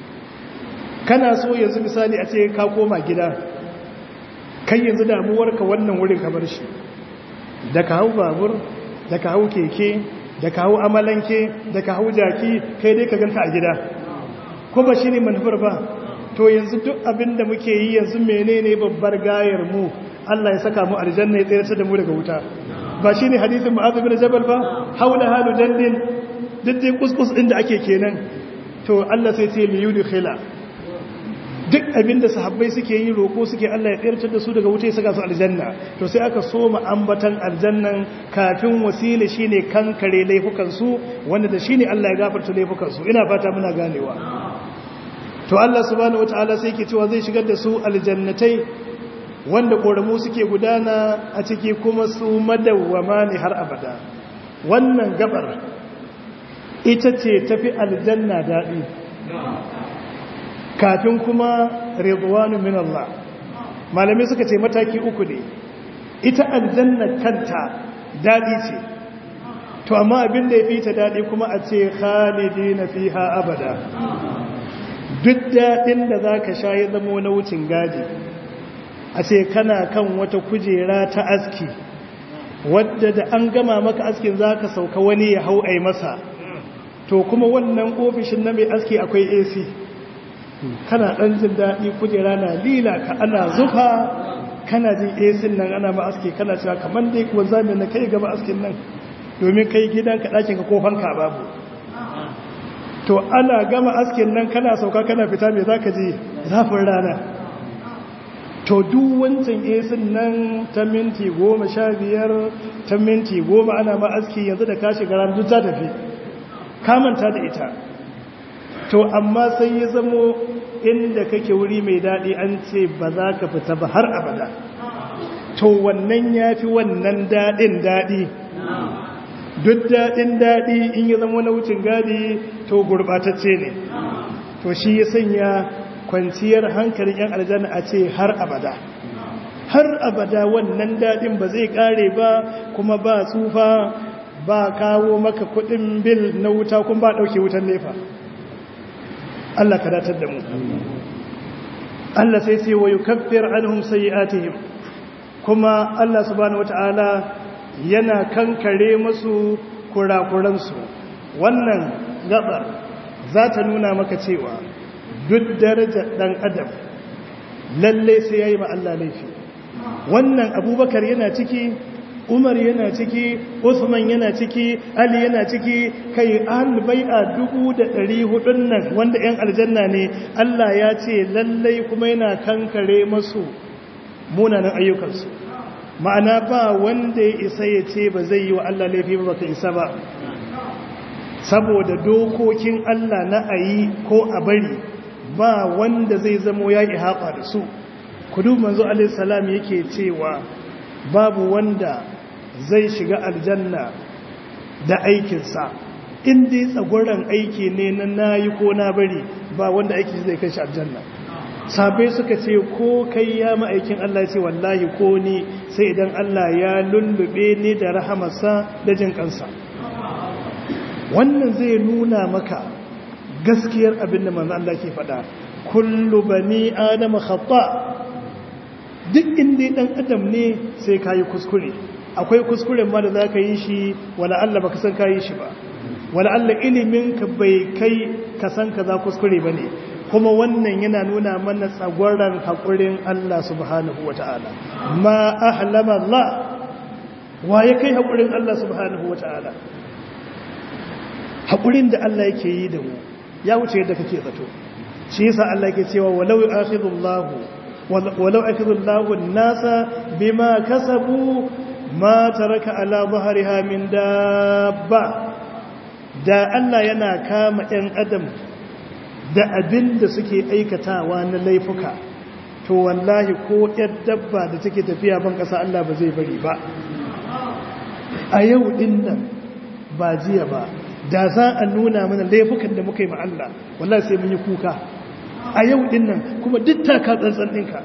kana so yanzu misali a ce ka koma gida kai yanzu damuwarka wannan wurin ka bar shi da ka hau babur da ka hau keke da ka hau amalanke da ka hau jaki kai dai ka ganta a gida ko ba shi ne manufar ba to yanzu duk abin da muke yi yanzu menene babbar gayar mu Allah ya saka mu aljanna ya tsayar da mu daga wuta ba shi ne hadisin ma'azu bin jabal ba haula halu jannin duk kuskus ɗin da ake kenan to Allah sai ce li yudkhila duk abinda sahabbai suke yi roko suke Allah ya tsirtar da su daga wuta ya saka su aljanna to sai aka soma ambatan aljannan kafin wasila shine kankare laifukan su wanda da shine Allah ya gafarta laifukan su ina fata muna ganewa to Allah subhanahu wataala sai yake cewa zai shigar da su aljannatai wanda koramu suke gudana a ciki kuma su madawwama ne har abada wannan gabar ita ce tafi aljanna daɗi kafin kuma rizwanu min Allah malami suka ce mataki uku ne ita aljanna kanta daɗi ce to amma abin da ya fi ta daɗi kuma a ce khalidina fiha abada duk daɗin da za ka sha ya zama na wucin gadi a ce kana kan wata kujera ta aski wadda da an gama maka askin za ka sauka wani ya hau ai masa to kuma wannan ofishin na mai aski akwai ac kana ɗan jin daɗi kujera na lila ka ana zufa kana jin ac nan ana ma aski kana cewa kamar dai kuwa zami na kai gaba askin nan domin kai gidanka ɗakinka ko fanka babu to ana gama askin nan kana sauka kana fita mai za ka ji zafin rana to duk wancan esin nan ta minti goma sha biyar ta minti goma ana ma aski yanzu da kashi garan duk ta tafi kamanta da ita to amma sai ya zamo inda kake wuri mai daɗi an ce ba za ka fita ba har abada to wannan ya fi wannan daɗin daɗi duk daɗin daɗi in ya zama na wucin gadi to gurɓatacce ne to shi ya sanya kwanciyar hankalin yan aljanna a ce har abada har abada wannan daɗin ba zai ƙare ba kuma ba tsufa ba kawo maka kuɗin bil na wuta kuma ba ɗauke wutan nefa Allah ka datar da mu Allah sai ce wa yukaffir anhum sayi'atihim kuma Allah subhanahu wata'ala yana kankare musu kurakuransu wannan gabar za ta nuna maka cewa duk darajar ɗan adam lalle sai ya yi ma Allah laifi wannan abubakar yana ciki umar yana ciki usman yana ciki ali yana ciki kai an bai'a dubu da ɗari hudun nan wanda 'yan aljanna ne Allah ya ce lallai kuma yana kankare masu munanan ayyukansu ma'ana ba wanda ya isa ya ce ba zai yi wa Allah laifi ba baka isa ba saboda dokokin Allah na ayi ko a bari ba wanda zai zamo ya haɓa da su kudu manzo alaihissalam yake cewa babu wanda zai shiga aljanna da aikinsa in dai tsagoran aiki ne na nayi ko na bari ba wanda aiki zai kai shi aljanna sabai suka ce ko kai ya ma'aikin Allah ya ce wallahi ko ni sai idan Allah ya lullube ni da rahamarsa da jin kansa wannan zai nuna maka gaskiyar abin da manzo Allah ke faɗa kullu bani adama khata duk inda dan adam ne sai kai kuskure akwai kuskuren ma da zaka yi shi wala Allah baka san kai shi ba wala Allah ilimin ka bai kai ka san kaza kuskure bane kuma wannan yana nuna mana tsagwaran haƙurin Allah subhanahu wa ta'ala ma ahlama Allah wa ya kai haƙurin Allah subhanahu wa ta'ala haƙurin da Allah yake yi da mu ya wuce yadda kake zato shi yasa Allah ke cewa walau akhidullahu walau akhidullahu nasa bima kasabu ma taraka ala dhahriha min dabba da Allah yana kama ɗan adam da abin da suke aikatawa na laifuka to wallahi ko ‘yar dabba da take tafiya ban ƙasa Allah ba zai bari ba a yau ɗin nan ba jiya ba da za a nuna mana laifukan da muka yi ma Allah wallahi sai mun yi kuka a yau ɗin nan kuma duk taka tsantsan ɗinka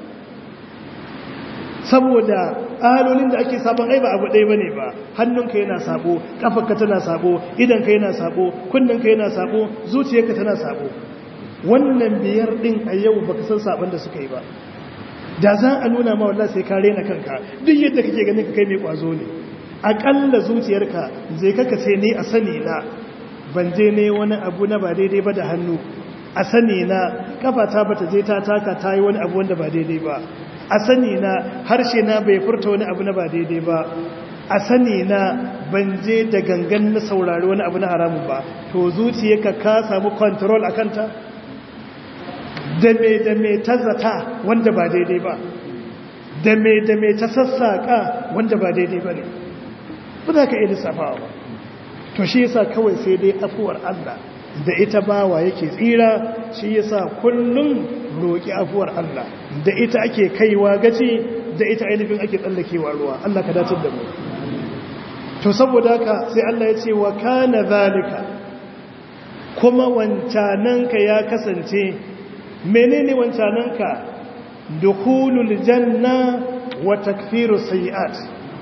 saboda alolin da ake sabon ai ba abu ɗaya bane ba hannunka yana sabo kafarka tana sabo idanka yana sabo kunninka yana sabo zuciyarka tana sabo wannan biyar din a yau baka san sabon da suka yi ba da za a nuna ma wallahi sai ka rena kanka duk yadda kake ganin ka kai mai kwazo ne akalla zuciyarka zai kaka ce ni a sani na ban je ne wani abu na ba daidai ba da hannu a sani na kafata bata je ta taka ta yi wani abu wanda ba daidai ba a sani na harshe na bai furta wani abu na ba daidai ba a sani na ban je da gangan na saurari wani abu na haramun ba to zuciyarka ka samu control a kanta da me da me ta zata wanda ba daidai ba da me da me ta sassaƙa wanda ba daidai ba ne ba za ka iya lissafawa ba to shi yasa kawai sai dai afuwar Allah da ita bawa yake tsira shi yasa kullum roƙi afuwar Allah da ita ake kaiwa gaci da ita ainihin ake tsallakewa ruwa Allah ka datar da mu to saboda haka sai Allah ya ce wa kana zalika kuma wancananka ya kasance menene wancananka dukhulul janna wa takfiru sayiat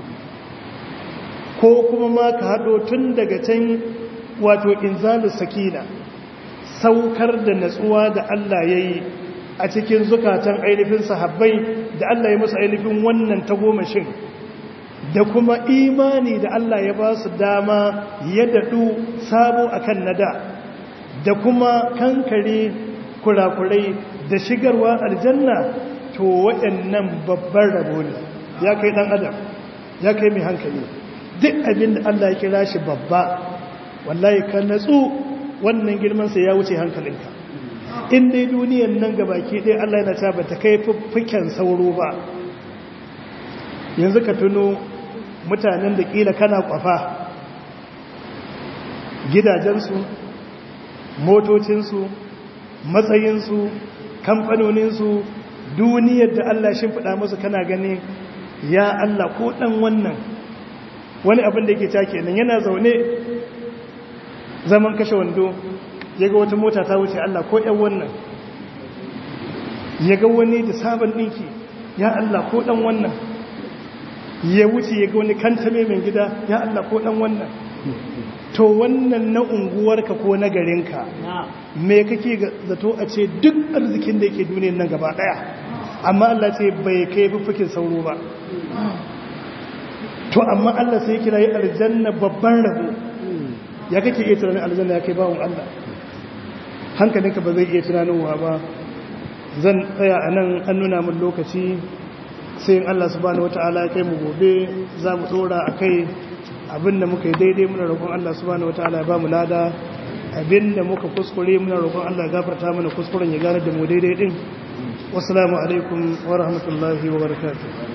ko kuma ma ka hado tun daga can wato inzalus sakina saukar da natsuwa da Allah yayi a cikin zukatan ainihin sahabbai da Allah ya musu ainihin wannan tagomashin da kuma imani da Allah ya ba su dama ya daɗu sabo akan nada da kuma kankare kurakurai da shigarwa aljanna to waɗannan babban rabo ne ya kai ɗan adam ya kai mai hankali duk abin da Allah ya kira shi babba wallahi ka natsu wannan girmansa ya wuce hankalinka in dai duniyan nan gabaki ɗaya Allah yana ta bata kai fiffiken sauro ba yanzu ka tuno mutanen da ƙila kana kwafa gidajensu motocinsu matsayinsu kamfanoninsu duniyar da Allah shimfiɗa musu kana gani ya Allah ko ɗan wannan wani abin da yake take nan yana zaune zaman kashe wando ya ga wata mota ta wuce Allah ko ‘yan wannan ya ga wani da sabon ɗinki ya Allah ko ɗan wannan ya wuce ya ga wani kantame mai gida ya Allah ko ɗan wannan to wannan na unguwarka ko na garinka me kake zato a ce duk arzikin da yake duniyar nan gaba ɗaya amma Allah ce bai kai fuffukin sauro ba to amma Allah sai kira yi aljanna babban rabo ya kake iya tunanin aljanna ya kai bawon Allah hankalinka ba zai iya tunanowa ba zan tsaya a nan an nuna min lokaci sai in Allah subhanahu wata'ala ya kai mu gobe za mu tsora a kai abinda muka yi daidai muna roƙon Allah subhanahu wata'ala ya ba mu lada abinda muka kuskure muna roƙon Allah ya gafarta mana kuskuren ya gane da mu daidai din wassalamu alaikum wa rahmatullahi wa barakatuh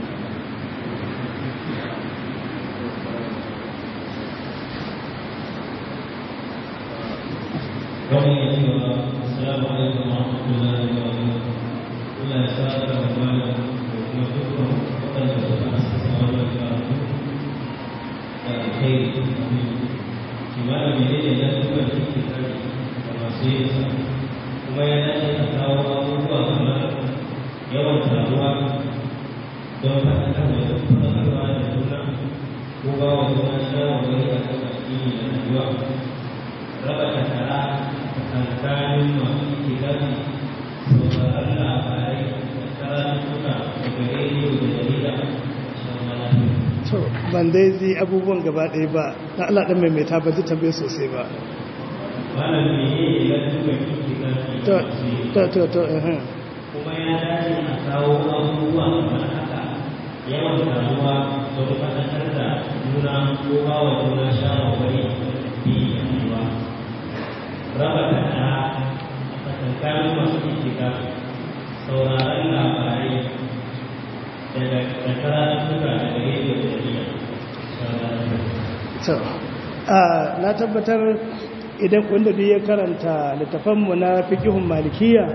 kawai ya ce wa assalamu alaikum wa rahmatullahi wa barakatuh Allah ya sa da mamala da kuma dukkan waɗanda suka asasa wannan karatu da kai don faɗakarwa da faɗakarwa da juna ko ba wa juna shawarwari a kan addini da rayuwa raba takara tsakanin masu itikafi sauraron labarai da karatuka daga rediyo da jarida to ban dai ji abubuwan gaba ɗaya ba na Allah ɗan maimaita ba ji tambaye sosai ba malam ne ne ya tuka itikafi to to to to eh kuma ya dace a kawo abubuwa kamar haka yawan taruwa don faɗakar da juna ko ba wa juna shawarwari a kan addini da rayuwa raba takara a tsakankanin masu itikafi sauraron labarai daga karatuttuka daga rediyo da jarida to a na tabbatar idan wanda duk ya karanta littafanmu na fiqhun malikiya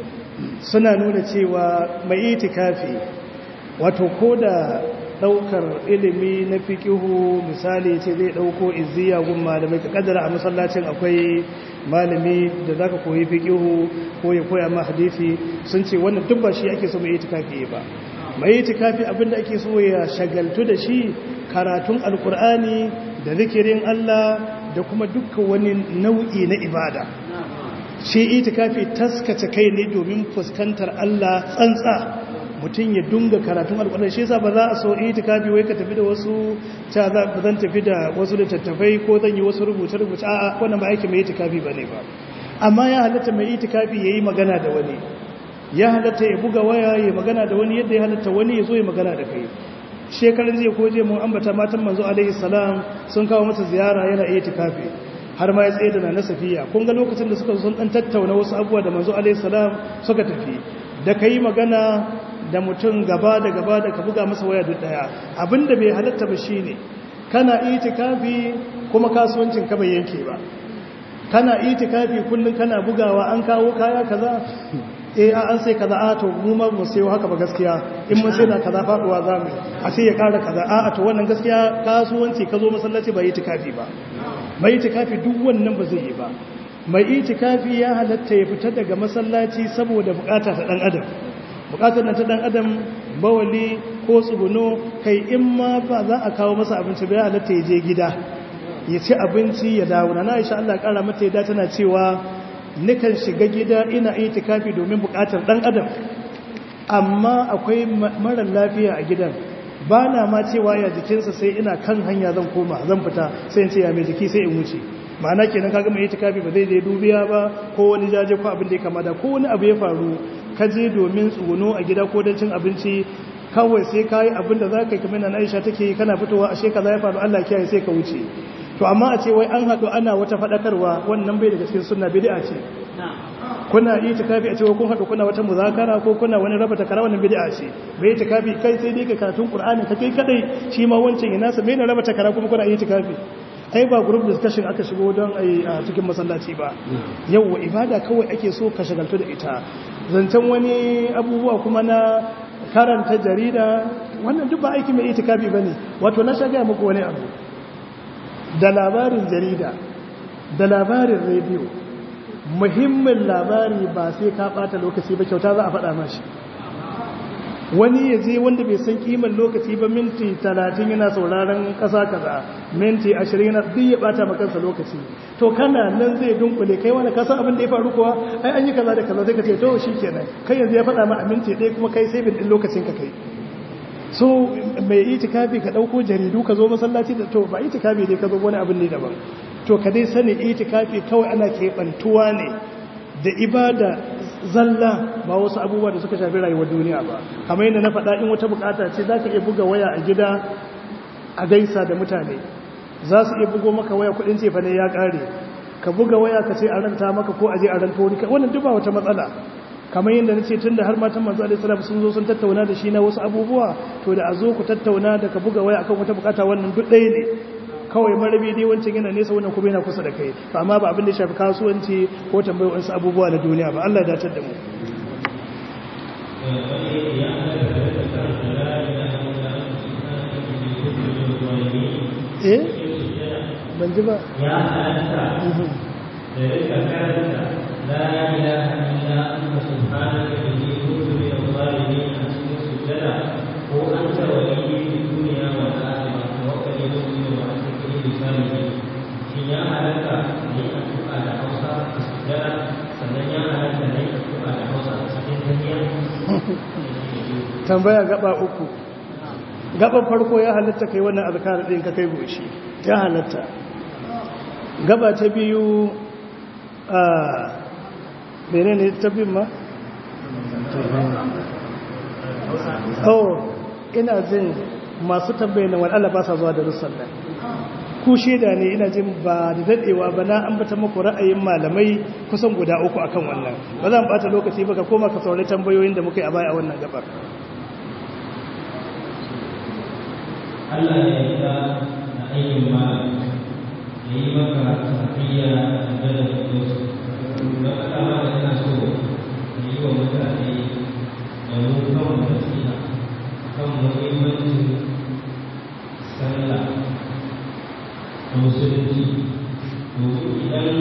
suna nuna cewa mai itikafi wato ko da daukar ilimi na fiqihu misali ce zai dauko izziya gun malamai ka kaddara a masallacin akwai malami da zaka koyi fiqihu ko ya koya ma hadisi sun ce wannan duk ba shi ake so mai itikafi ba mai itikafi abinda ake so ya shagaltu da shi karatun alkur'ani da zikirin Allah da kuma dukkan wani nau'i na ibada shi itikafi taskace kai ne domin fuskantar Allah tsantsa mutum ya dunga karatun alkur'ani shi yasa ba za a so itikafi wai ka tafi da wasu ta za ba zan tafi da wasu littattafai ko zan yi wasu rubuce rubuce a'a wannan ba aiki mai itikafi bane ba amma ya halatta mai itikafi yayi magana da wani ya halatta ya buga waya ya magana da wani yadda ya halatta wani ya zo ya magana da kai shekarun zai koje mun ambata matan manzo alaihi salam sun kawo masa ziyara yana iya tikafi har ma ya tsaye da na safiya kun ga lokacin da suka sun dan tattauna wasu abubuwa da manzo alaihi salam suka tafi da kai magana da mutum gaba da gaba da ka buga masa waya duk daya abinda bai halatta ba shine kana itikafi kuma kasuwancin ka bai yanke ba kana itikafi kullun kana bugawa an kawo kaya kaza eh an sai kaza a to mu ma mu sayo haka ba gaskiya in mun sai da kaza faduwa zamu a sai ya kara kaza a to wannan gaskiya kasuwanci ka zo masallaci ba itikafi ba mai itikafi duk wannan ba zai yi ba mai itikafi ya halatta ya fita daga masallaci saboda bukata ta dan adam bukatar nan ta dan adam bawali ko tsuguno kai in ma ba za a kawo masa abinci ba ya halatta ya je gida ya ci abinci ya dawo na Aisha Allah ya kara mata yadda tana cewa nikan shiga gida ina itikafi domin bukatar dan adam amma akwai marar lafiya a gidan ba na ma cewa ya jikinsa sai ina kan hanya zan koma zan fita sai in ce ya mai jiki sai in wuce ma'ana kenan kaga mai itikafi ba zai je dubiya ba ko wani jaje ko abin da ya kamata ko wani abu ya faru ka je domin tsuguno a gida ko don cin abinci kawai sai ka yi abin da za ka yi kamar na Aisha take yi kana fitowa a shekaza ya faru Allah kiyaye sai ka wuce to amma a ce wai an haɗu ana wata faɗakarwa wannan bai daga cikin sunna bid'a ce kuna yi tikafi a cewa kun haɗu kuna wata muzakara ko kuna wani raba takara wannan bid'a ce bai tikafi kai sai dai ka karatun qur'ani ka kai kadai shi ma wancan ina sa me ne raba takara kuma kuna yi tikafi ai ba group discussion aka shigo don ai a cikin masallaci ba yau ibada kawai ake so ka shagaltu da ita zancen wani abubuwa kuma na karanta jarida wannan duk ba aiki mai itikafi bane wato na shaga muku wani abu da labarin jarida da labarin rediyo muhimmin labari ba sai ka bata lokaci ba kyauta za a faɗa mashi wani ya je wanda bai san kiman lokaci ba minti talatin yana sauraron ƙasa kaza minti ashirin yana duk ya bata makansa lokaci to kana nan zai dunkule kai wani kasan abin da ya faru kuwa ai an yi kaza da kaza sai ka ce to shi kenan kai yanzu ya faɗa ma a minti ɗaya kuma kai sai bin ɗin lokacin ka kai so mai itikafi ka dauko jaridu ka zo masallaci da to ba itikafi dai ka zo wani abin ne daban to ka dai sani itikafi kawai ana keɓantuwa ne da ibada zalla ba wasu abubuwa da suka shafi rayuwar duniya ba kamar yadda na faɗa in wata bukata ce za ka iya buga waya a gida a gaisa da mutane za su iya bugo maka waya kudin cefa ne ya ƙare ka buga waya ka ce a ranta maka ko a je a ranta wani wannan duk ba wata matsala kamar yadda na ce tun da har matan manzo alaihi salam sun zo sun tattauna da shi na wasu abubuwa to da a zo ku tattauna da ka buga waya akan wata bukata wannan duk ɗaya ne kawai marabi dai wancan yana nesa wannan kuma yana kusa da kai ba amma ba abin da shafi kasuwanci ko tambayar wasu abubuwa na duniya ba Allah ya dace da mu eh ban ji ba ya halatta da rika karanta la ilaha illa anta subhanaka inni kuntu minadh zalimin a cikin sujjada tambaya gaba uku gaba farko ya halatta kai wannan azkar din ka kai goshi ya halatta gaba ta biyu a menene ta bin ma oh ina jin masu tambayin wani Allah ba sa zuwa da russan nan ku shaida ne ina jin ba da dadewa ba na ambata muku ra'ayin malamai kusan guda uku akan wannan ba zan bata lokaci ba ka koma ka saurari tambayoyin da muka yi a baya a wannan gabar Allah ya yi ta na ayyin ma ya yi maka tafiya da da su da ka dama da ina so ya yi wa mutane da mu kan nasiha kan muhimmancin sallah a musulunci domin idan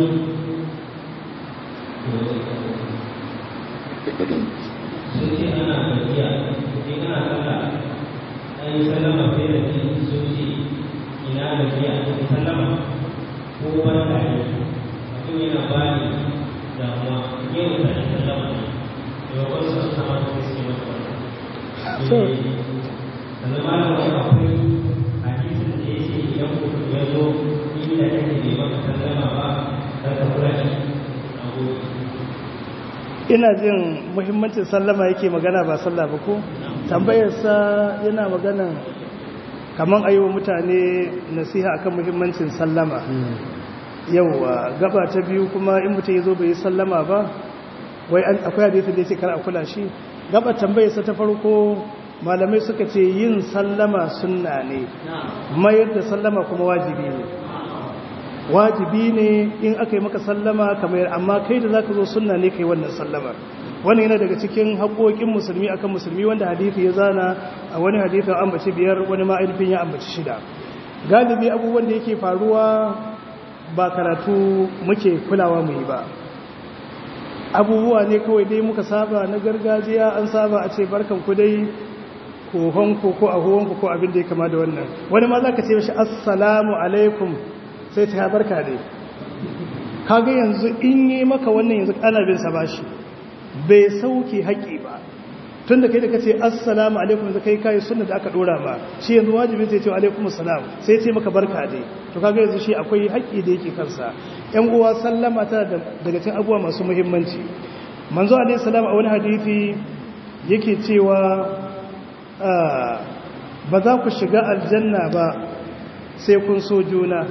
sun ce ana gajiya in ana sallah an yi sallama sai da ke sun ce ina gajiya in sallama ko barka ne mutum yana ba ni damuwa yau da shi sallama ne da wasu sun sama da suke masa wannan sannan ma da wani akwai hadisin da ya ce idan mutum ya zo inda kake bai maka sallama ba kar ka kula shi na gode ina jin muhimmancin sallama yake magana ba sallah ba ko tambayarsa yana magana kaman ayi wa mutane nasiha akan muhimmancin sallama yauwa gaba ta biyu kuma in mutum ya zo bai yi sallama ba wai akwai hadisi da ya ce kar a kula shi gaba tambayarsa ta farko malamai suka ce yin sallama sunna ne mayar da sallama kuma wajibi ne wajibi ne in aka yi maka sallama kamar amma kai da zaka zo sunna ne kai wannan sallamar wannan yana daga cikin haƙoƙin musulmi akan musulmi wanda hadisi ya zana a wani hadisi an ambaci biyar wani ma ainihin ya ambaci shida galibi abubuwan da yake faruwa ba karatu muke kulawa mu yi ba abubuwa ne kawai dai muka saba na gargajiya an saba a ce barkan ku dai kohonku ko ahuwanku ko abin da ya kama da wannan wani ma za ka ce mashi assalamu alaikum sai ta barka dai kaga yanzu in yi maka wannan yanzu ana bin sa bashi bai sauke haƙi ba tun da kai da ka ce assalamu alaikum yanzu kai kayi sunna da aka dora ma shi yanzu wajibi sai ce alaikum assalam sai ce maka barka dai to kaga yanzu shi akwai haƙi da yake kansa yan uwa sallama tana daga cikin abubuwa masu muhimmanci manzo alaihi salam a wani hadisi yake cewa ba za ku shiga aljanna ba sai kun so juna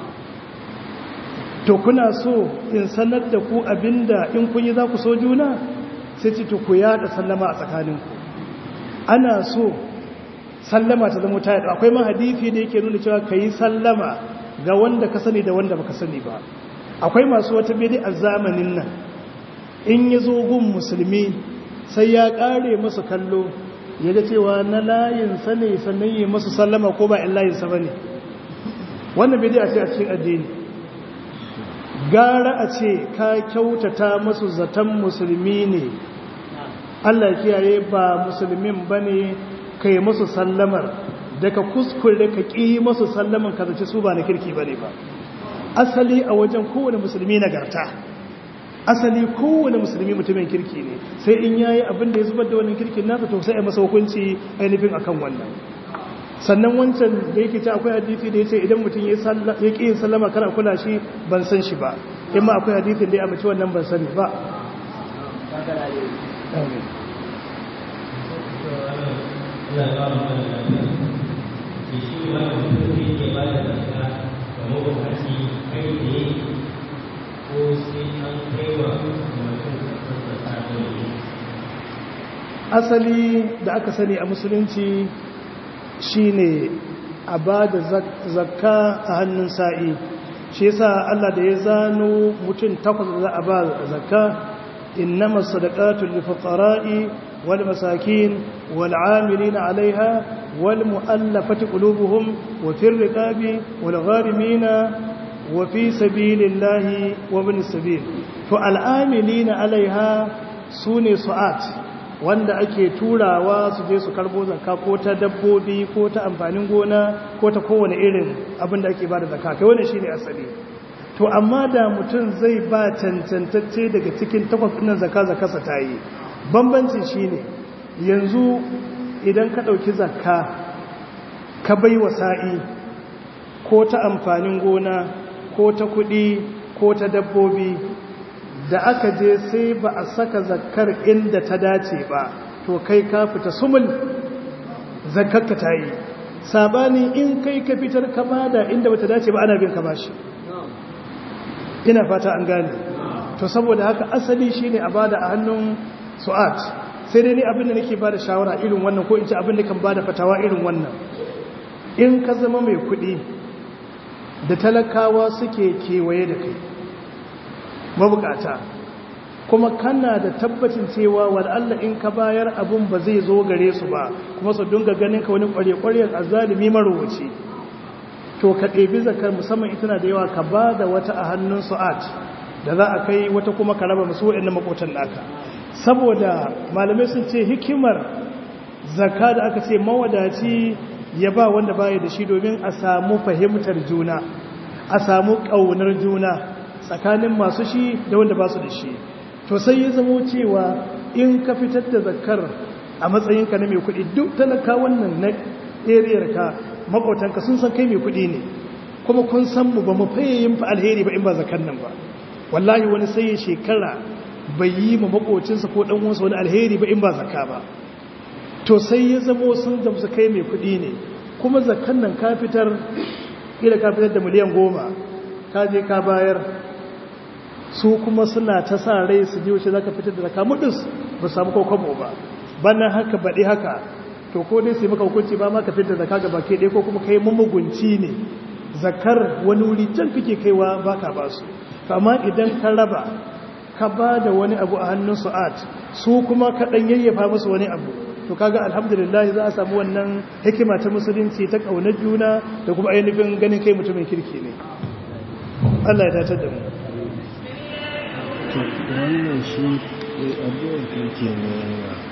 to kuna so in sanar da ku abinda in kun yi za ku so juna sai ce to ku yada sallama a tsakaninku ana so sallama ta zama ta yada akwai man hadithi da yake nuna cewa ka yi sallama ga wanda ka sani da wanda baka sani ba akwai masu wata bidi a zamanin nan in yi zo gun musulmi sai ya kare masu kallo ya ga cewa na layinsa ne sannan yi masu sallama ko ba in layinsa ba ne wannan bidi a ce a cikin addini gara a ce ka kyautata masu zaton musulmi ne Allah kiyaye ba musulmin ba ne ka yi masu sallamar daga kuskure ka ƙi masu sallaman ka zace su ba na kirki ba ne ba asali a wajen kowane musulmi nagarta asali kowane musulmi mutumin kirki ne sai in yayi abin da ya zubar da wannan kirkin nasa to sai a masa hukunci ainihin akan wannan sannan wancan da yake ce akwai hadisi da ya ce idan mutum ya ƙi yin sallama kana kula shi ban san shi ba in ma akwai hadisin da ya amince wannan ban sani ba asali da aka sani a musulunci shine a ba da zakka a hannun sa'i shi yasa Allah da ya zano mutum takwas da za a ba zakka innama sadaqatu lil fuqara'i wal masakin wal 'amilina 'alayha wal mu'allafati qulubuhum wa fir riqabi wal gharimina wa fi sabilillahi wa ibn sabil to al 'amilina 'alayha sune su'at wanda ake turawa su je su karbo zakka ko ta dabbobi ko ta amfanin gona ko ta kowane irin abin da ake ba da zakka kai wannan shine asali to amma da mutum zai ba cancantacce daga cikin takwas ɗin zakka zakkarsa ta yi bambancin shine yanzu idan ka ɗauki zakka ka bai wa sa'i ko ta amfanin gona ko ta kuɗi ko ta dabbobi da aka je sai ba a saka zakkar inda ta dace ba to kai ka fita sumul zakkarka ta yi sabani in kai ka fitar ka bada inda bata dace ba ana bin ka bashi ina fata an gane to saboda haka asali shine a bada a hannun su'at sai dai ni abin da nake bada shawara irin wannan ko in ce abin da kan bada fatawa irin wannan in ka zama mai kuɗi da talakawa suke kewaye da kai mabukata kuma kana da tabbacin cewa Allah in ka bayar abun ba zai zo gare su ba kuma su dunga ganin ka wani kware-kware a zalimi marowaci to ka ɗebi zakar musamman ita na da yawa ka ba da wata a hannun su'at da za a kai wata kuma ka raba musu waɗanda makotan naka saboda malamai sun ce hikimar zakka da aka ce mawadaci ya ba wanda baya da shi domin a samu fahimtar juna a samu ƙaunar juna tsakanin masu shi da wanda ba su da shi to sai ya zamo cewa in ka fitar da zakar a matsayinka na mai kuɗi duk talaka wannan na ariyar ka maƙotanka sun san kai mai kuɗi ne kuma kun san mu ba mu faye yin fa alheri ba in ba zakar nan ba wallahi wani sai ya shekara bai yi ma maƙocinsa ko ɗan wasu wani alheri ba in ba zakka ba to sai ya zamo sun gamsu kai mai kuɗi ne kuma zakar nan ka fitar ila ka fitar da miliyan goma ka je ka bayar su kuma suna ta sa rai su ji wuce za ka fitar da zaka mudus ba samu kokobo ba bannan haka baɗi haka to ko dai sai maka hukunci ba ma ka fitar da zaka ga baki ɗaya ko kuma kai mummugunci ne zakar wani wuri can kake kaiwa ba ka ba su amma idan ka raba ka ba da wani abu a hannun su'at su kuma ka ɗan yayyafa musu wani abu to kaga alhamdulillah za a samu wannan hikima ta musulunci ta ƙaunar juna da kuma ainihin ganin kai mutumin kirki ne Allah ya datar da mu wannan shi addu'ar kirki ne